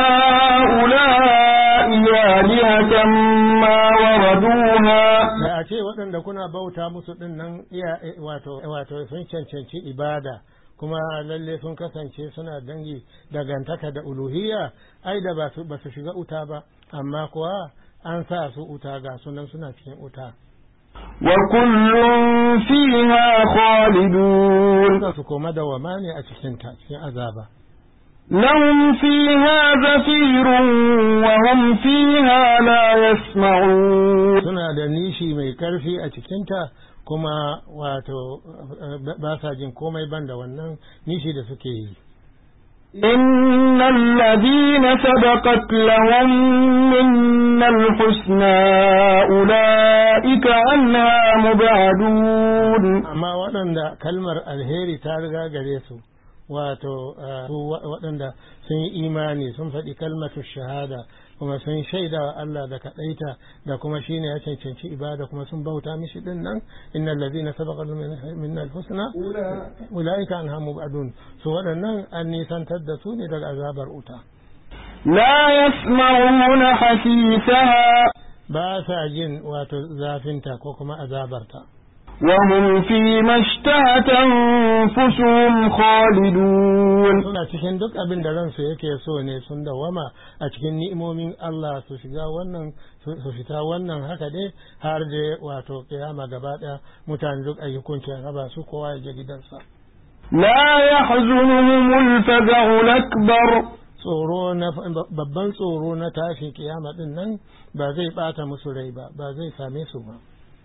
هؤلاء آلهة ما وردوها da a ce waɗanda kuna bauta musu ɗin nan iya wato wato sun cancanci ibada kuma lalle sun kasance suna dangi dangantaka da uluhiyya ai da ba su ba su shiga uta ba amma kuwa an sa su uta ga sunan suna cikin uta وكل فيها خالدون za su koma da wama ne a cikin ta cikin azaba لهم فيها زفير وهم فيها لا يسمعون suna da nishi mai karfi a cikinta kuma wato ba sa jin komai ban da wannan nishi da suke yi إن الذين سبقت لهم منا الحسنى أولئك عنها مبعدون amma waɗanda kalmar alheri ta riga gare su wato uh, su wa- waɗanda sun yi imani sun faɗi kalmatu shahada kuma sun shaida wa Allah da kaɗaita da kuma shine ya cancanci ibada kuma sun bauta mishi din nan innal ladina sabaqa minna alhusna ulaika anha mubadun su waɗannan an nisantar da su ne daga azabar uta لا يسمعون حسيسها ba sa jin wato zafinta ko kuma azabarta وهم فيما اشتهت أنفسهم خالدون suna cikin duk abin da ransu yake so ne sun dawama a cikin ni'imomin Allah su shiga wannan su fita wannan haka dai har da wato kiyama gaba daya mutane duk ayyukunci raba su kowa ya je gidansa لا يحزنهم الفزع الأكبر tsoro na babban tsoro na tashin kiyama din nan ba zai bata musu rai ba ba zai same su ba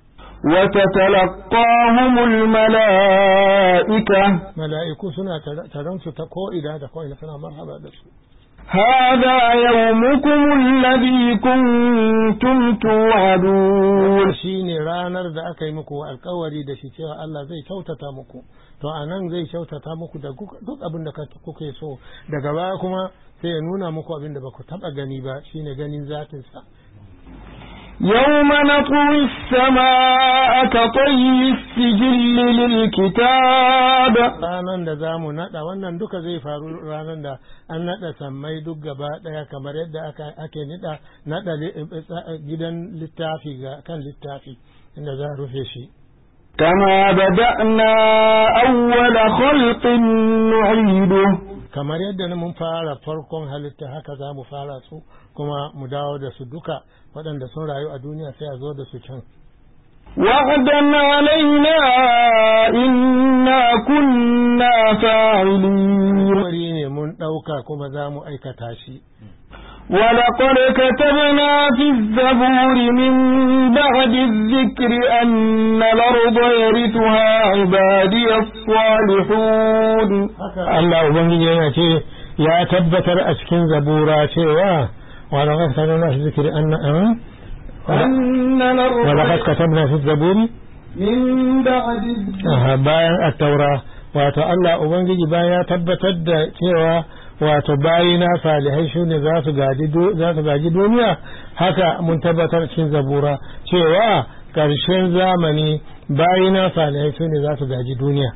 وتتلقاهم الملائكة mala'iku suna taron su ta ko'ina da ko'ina suna marhaba da su هذا يومكم الذي كنتم توعدون shi ne ranar da aka yi muku alkawari da shi cewa Allah zai kyautata muku to a nan zai kyautata muku da duk abin da kuke so daga baya kuma sai ya nuna muku abin da ba ku taɓa gani ba shine ganin zatinsa يوم نطوي السماء كطي السجل للكتاب ranar da za mu naɗa wannan duka zai faru ranar da an naɗa sammai duk gaba ɗaya kamar yadda ake niɗa naɗa gidan littafi ga kan littafi inda za a rufe shi كما بدأنا أول خلق نعيده kamar yadda mun fara farkon halitta haka za mu fara su kuma mu dawo da su duka waɗanda sun rayu a duniya sai a zo da su can وعدا علينا إنا كنا فاعلين wari ne mun ɗauka kuma za mu aikata shi ولقد كتبنا في الزبور من بعد الذكر أن الأرض يرثها عبادي الصالحون Allah Ubangiji yana ce ya tabbatar a cikin zabura cewa ولقد كتبنا في الذكر أن أن الأرض ولقد كتبنا في الزبور من بعد الذكر bayan التوراة wato Allah Ubangiji bayan ya tabbatar da cewa wato bayina salihai su ne za su gaji duniya haka mun tabbatar cikin zabura cewa ƙarshen zamani bayina salihai su ne za su gaji duniya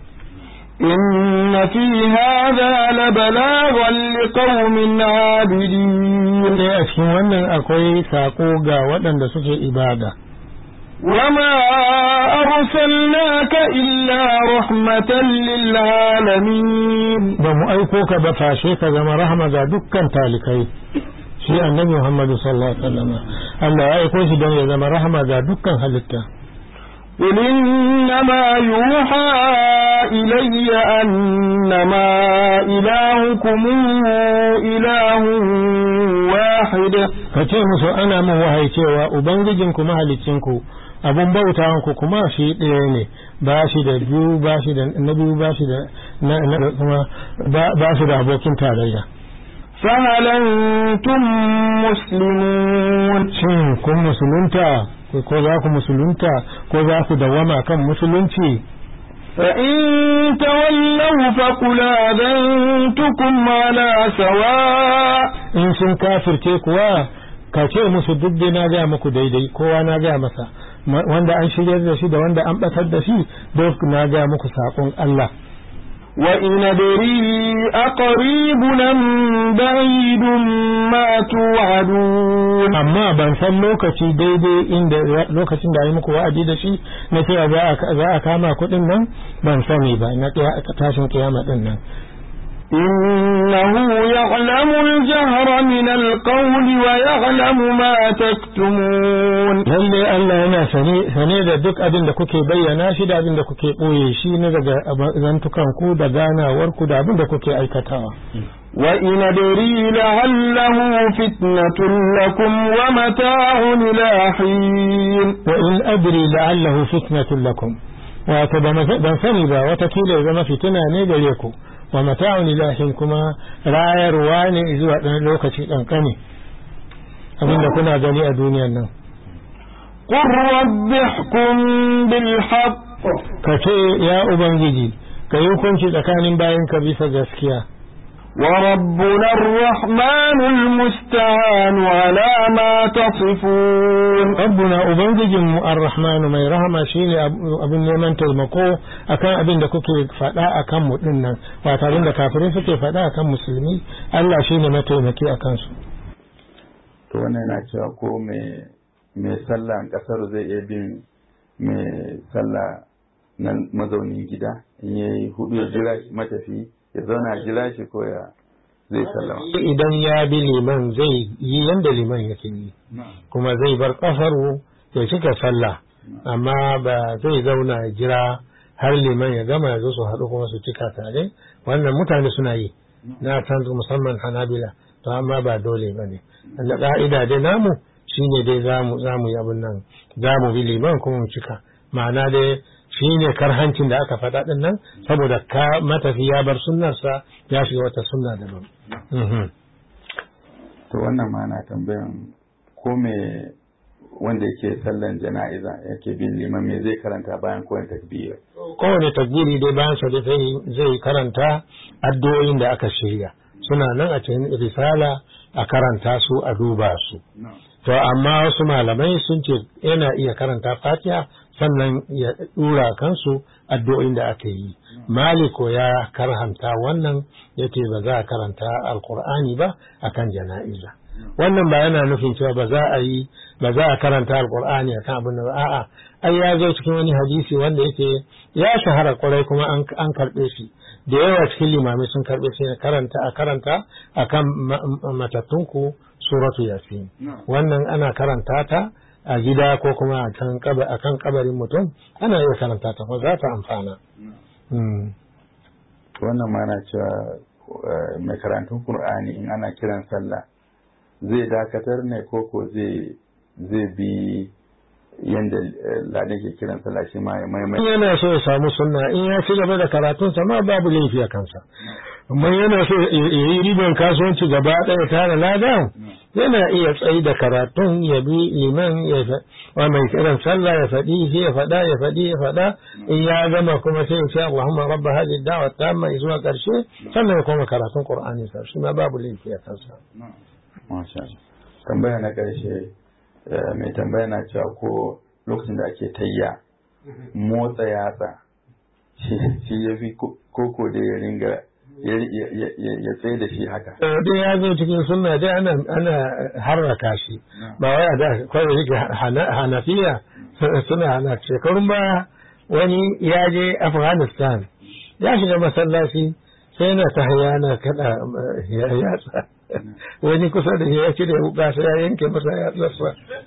إن في هذا لبلاغا لقوم عابدين sai a cikin wannan akwai sako ga waɗanda suke ibada وما أرسلناك إلا رحمة للعالمين ba mu aiko ka ba fashe ka zama rahama ga dukkan talikai shi annabi Muhammadu sallallahu alaihi wasallam Allah ya aiko shi don ya zama rahama ga dukkan halitta قل إنما يوحى إلي أنما إلهكم إله واحد ka ce musu ana min wahayi cewa ubangijinku mahalicinku abun bautawanku kuma shi ɗaya ne ba shi da biyu ba shi da na biyu ba shi da na na kuma ba shi da abokin tarayya فهل أنتم مسلمون shin kun musulunta ko za ku musulunta ko za ku dawama kan musulunci فإن تولوا فقل آذنتكم على سواء in sun kafirce kuwa ka ce musu duk dai na gaya muku daidai kowa na gaya masa Ma- wanda an shiryar da shi da wanda an batar da shi duk na gaya muku saƙon Allah وإن أدري أقريب أم بعيد ما توعدون amma ban san lokaci daidai inda lokacin da yi muku wa'adi da shi na cewa za a- za a kama kuɗin nan ban sani ba na kiya- tashin kiyama ɗin nan إنه يعلم الجهر من القول ويعلم ما تكتمون lalle Allah yana sane sane da duk abin da kuke bayyana shi da abin da kuke ɓoye shi ne daga zantukan ku da ganawar ku da abin da kuke aikatawa وإن أدري لعله فتنة لكم ومتاع إلى حين wa in adri la'allahu fitnatun lakum wato ba ma- ban sani ba watakila ya zama fitina ne gare ku wa mata'un ilahin kuma rayarwa ne zuwa ɗan lokaci ƙanƙani abinda kuna gani a duniyan nan قل رب احكم بالحق ka ce ya ubangiji ka yi hukunci tsakanin bayan ka bisa gaskiya وربنا الرحمن المستعان على ما تصفون rabbuna ubangijin mu arrahmanu mai rahama shine abin neman taimako akan abin da kuke faɗa akan mu din nan wato abin da kafirai suke faɗa akan musulmi Allah shine mataimaki akan su to wannan yana cewa ko mai mai sallah kasar zai iya bin mai sallah na mazaunin gida in yayi hudu ya jira shi matafi ya zauna ya jira shi ko ya zai sallama idan ya bi liman zai yi yanda liman yake yi kuma zai bar kafaru ya cika sallah amma ba zai zauna ya jira har liman ya gama ya zo su haɗu kuma su cika tare wannan mutane suna yi na san musamman hanabila to amma ba dole ba ne da ƙa'ida dai namu shine dai zamu zamu yi abin nan zamu bi liman kuma mu cika ma'ana dai shine karhancin da aka faɗa ɗin nan saboda ka matafi ya bar sunnarsa ya shiga wata sunna daban Mhm. to wannan ma na tambayan ko me wanda yake sallan jana'iza yake bin liman me zai karanta bayan kowane takbir kowane takbiri dai bayan sa dai zai- zai karanta addu'o'in da aka shirya suna nan a cikin risala a karanta su a duba su to amma wasu malamai sun ce yana iya karanta fatiha sannan ya dura kansu addu'o'in da aka yi maliko ya karhanta wannan yace ba za a karanta alqur'ani ba akan jana'iza wannan ba yana nufin cewa ba za a yi ba za a karanta alqur'ani akan abin da ba a'a ai ya zo cikin wani hadisi wanda yake ya shahara kwarai kuma an an karbe shi da yawa cikin limamai sun karbe shi ne karanta a karanta akan ma- ma- matattunku suratu yasin wannan ana karanta ta a gida ko kuma a kan kaba- a kan kabarin mutum ana iya karanta ta ko za ta amfana Mm. to wannan ma na cewa eh, mai karantun qur'ani in ana kiran sallah zai dakatar ne ko ko zai zai bi yanda eh, ladan ke kiran sallah shi ma ya in maimai yana so ya samu sunna in ya ci gaba da karatunsa ma babu laifi a kansa amma yana so ya ya yi riban kasuwanci gaba ɗaya tare ladan yana iya tsayi da karatun ya bi liman ya wa mai kiran sallah ya faɗi shi ya faɗa ya faɗi ya faɗa in ya gama kuma sai ya ce Allahumma rabba hadhihi da'wa tamma zuwa ƙarshe sannan ya koma karatun Qur'ani sa shi ma babu laifi a kansa masha Allah tambaya na ƙarshe mai tambaya na cewa ko lokacin da ake tayya motsa yatsa shi ya fi koko da ya ringa ya tsaye da shi haka. Dai ya zo cikin sunna dai ana ana harraka shi ba wai a da kawai yake hanafiya suna hana shekarun ba wani ya je Afghanistan ya shiga masallaci sai yana ta haya na kada yatsa wani kusa da ya cire wuka sai ya yanke masa yatsarsa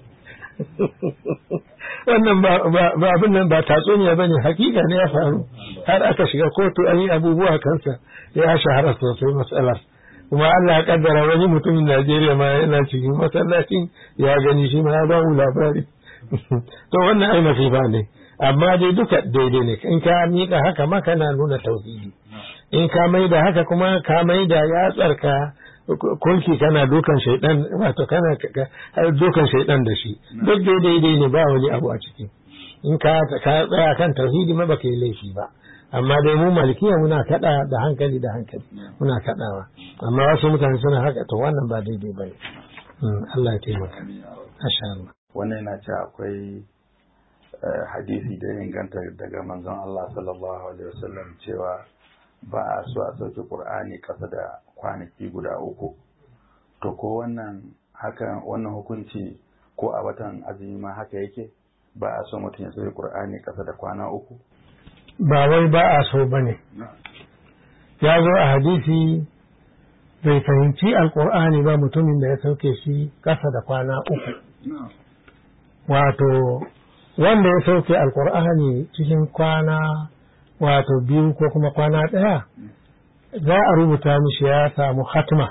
wannan ba abin nan ba tatsuniya ba ne hakika ne ya faru har aka shiga kotu an yi abubuwa kansa ya shahara sosai matsalar kuma Allah ya kaddara wani mutumin Najeriya ma yana cikin masallacin ya gani shi ma ya ba mu labari to wannan ai masifa ne amma dai duka daidai ne in ka mika haka ma kana nuna tauhidi in ka mai da haka kuma ka mai da yatsarka kulki kana dukan shaidan wato kana dukan shaidan da shi duk dai daidai ne ba wani abu a ciki in ka ka tsaya kan tauhidi ma baka yi laifi ba amma dai mu malikiya muna kada da hankali da hankali muna kadawa amma wasu mutane suna haka to wannan ba daidai ba ne Allah ya taimaka masha Allah wannan yana ce akwai hadisi da ya inganta daga manzon Allah sallallahu alaihi wasallam cewa ba a so a sauke Qur'ani kasa da kwanaki guda uku to ko wannan haka wannan hukunci ko a watan azumi ma haka yake ba a so mutum ya sauke Qur'ani kasa da kwana uku ba wai ba a so bane ya zo a hadisi bai fahimci alkur'ani ba mutumin da ya sauke shi kasa da kwana uku wato wanda ya sauke alkur'ani cikin kwana wato biyu ko kuma kwana ɗaya za a rubuta mishi ya samu hatma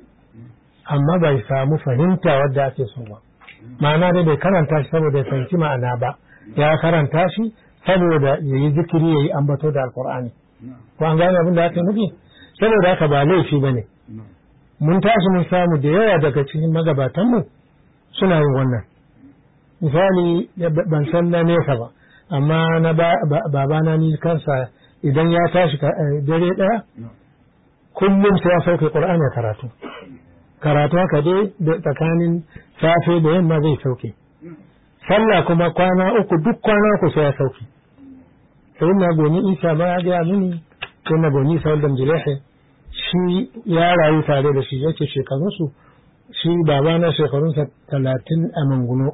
amma bai samu fahimta wadda ake so ba ma'ana dai bai karanta shi saboda ya fahimci ma'ana ba ya karanta shi saboda ya yi zikiri ya yi ambato da alkur'ani ko an gane abin da ake nufi saboda haka ba laifi ba ne mun tashi mun samu da yawa daga cikin magabatanmu suna yin wannan misali ban san na nesa ba amma na babana ni kansa idan ya tashi dare ɗaya kullum sai ya sauke ƙur'ani a karatu karatu haka dai tsakanin safe da yamma zai sauke sallah kuma kwana uku duk kwana uku sai ya sauke sai na goni isa ma ya gaya mini sai na goni isa wadda jilehe shi ya rayu tare da shi yake shekarunsu shi babana shekarunsa talatin a manguno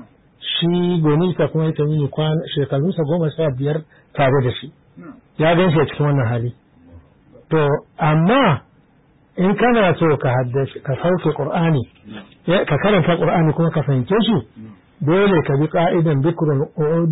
shi gonisa kuma ya mini shekarunsa goma sha biyar tare da shi ya gan shi a cikin wannan hali to amma in kana so ka haddace ka sauke qur'ani ka karanta qur'ani kuma ka fahimce shi dole ka bi ka'idan bikrun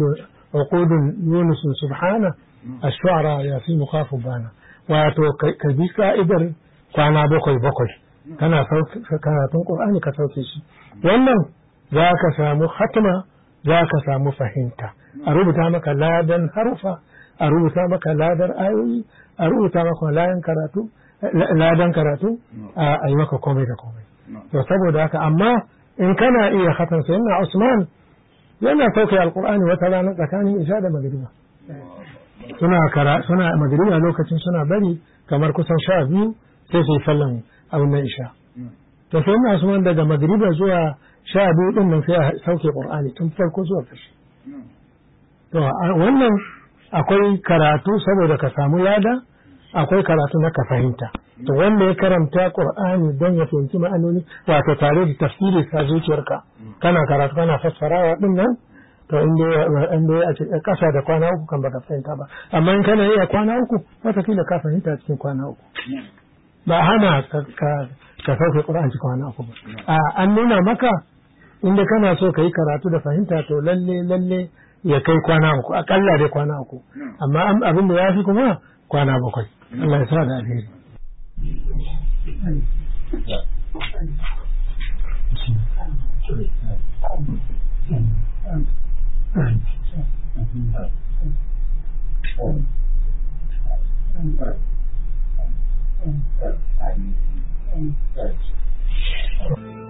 uqudun yunus subhana ash-shu'ara ya fi mukhafu bana wato ka bi ka'idar kwana bakwai bakwai kana karatun qur'ani ka sauke shi wannan za ka samu hatma za ka samu fahimta a rubuta maka ladan harufa a rubuta maka ladar ayoyi a rubuta maka ladan karatu ladan karatu a yi maka komai da komai to saboda haka amma in kana iya khatan sai na Usman yana sauke alqur'ani wata rana tsakanin isha da magriba suna kara suna magriba lokacin suna bari kamar kusan sha biyu sai su yi sallan abin nan isha to sai na Usman daga magriba zuwa sha biyu din nan sai ya sauke qur'ani tun farko zuwa ƙarshe to wannan akwai karatu saboda ka samu lada akwai karatu na ka fahimta to wanda ya karanta qur'ani don ya fahimci ma'anoni wato tare da tafsiri sa zuciyarka kana karatu kana fassarawa din nan to inda inda a cikin kasa da kwana uku kan baka fahimta ba amma in kana iya kwana uku wata kila ka fahimta cikin kwana uku ba hana ka ka sauke qur'ani cikin kwana uku ba a an nuna maka inda kana so ka yi karatu da fahimta to lalle lalle ya kai kwana uku akalla dai kwana uku amma abin da ya fi kuma kwana bakwai Allah ya sa da alheri Thank you.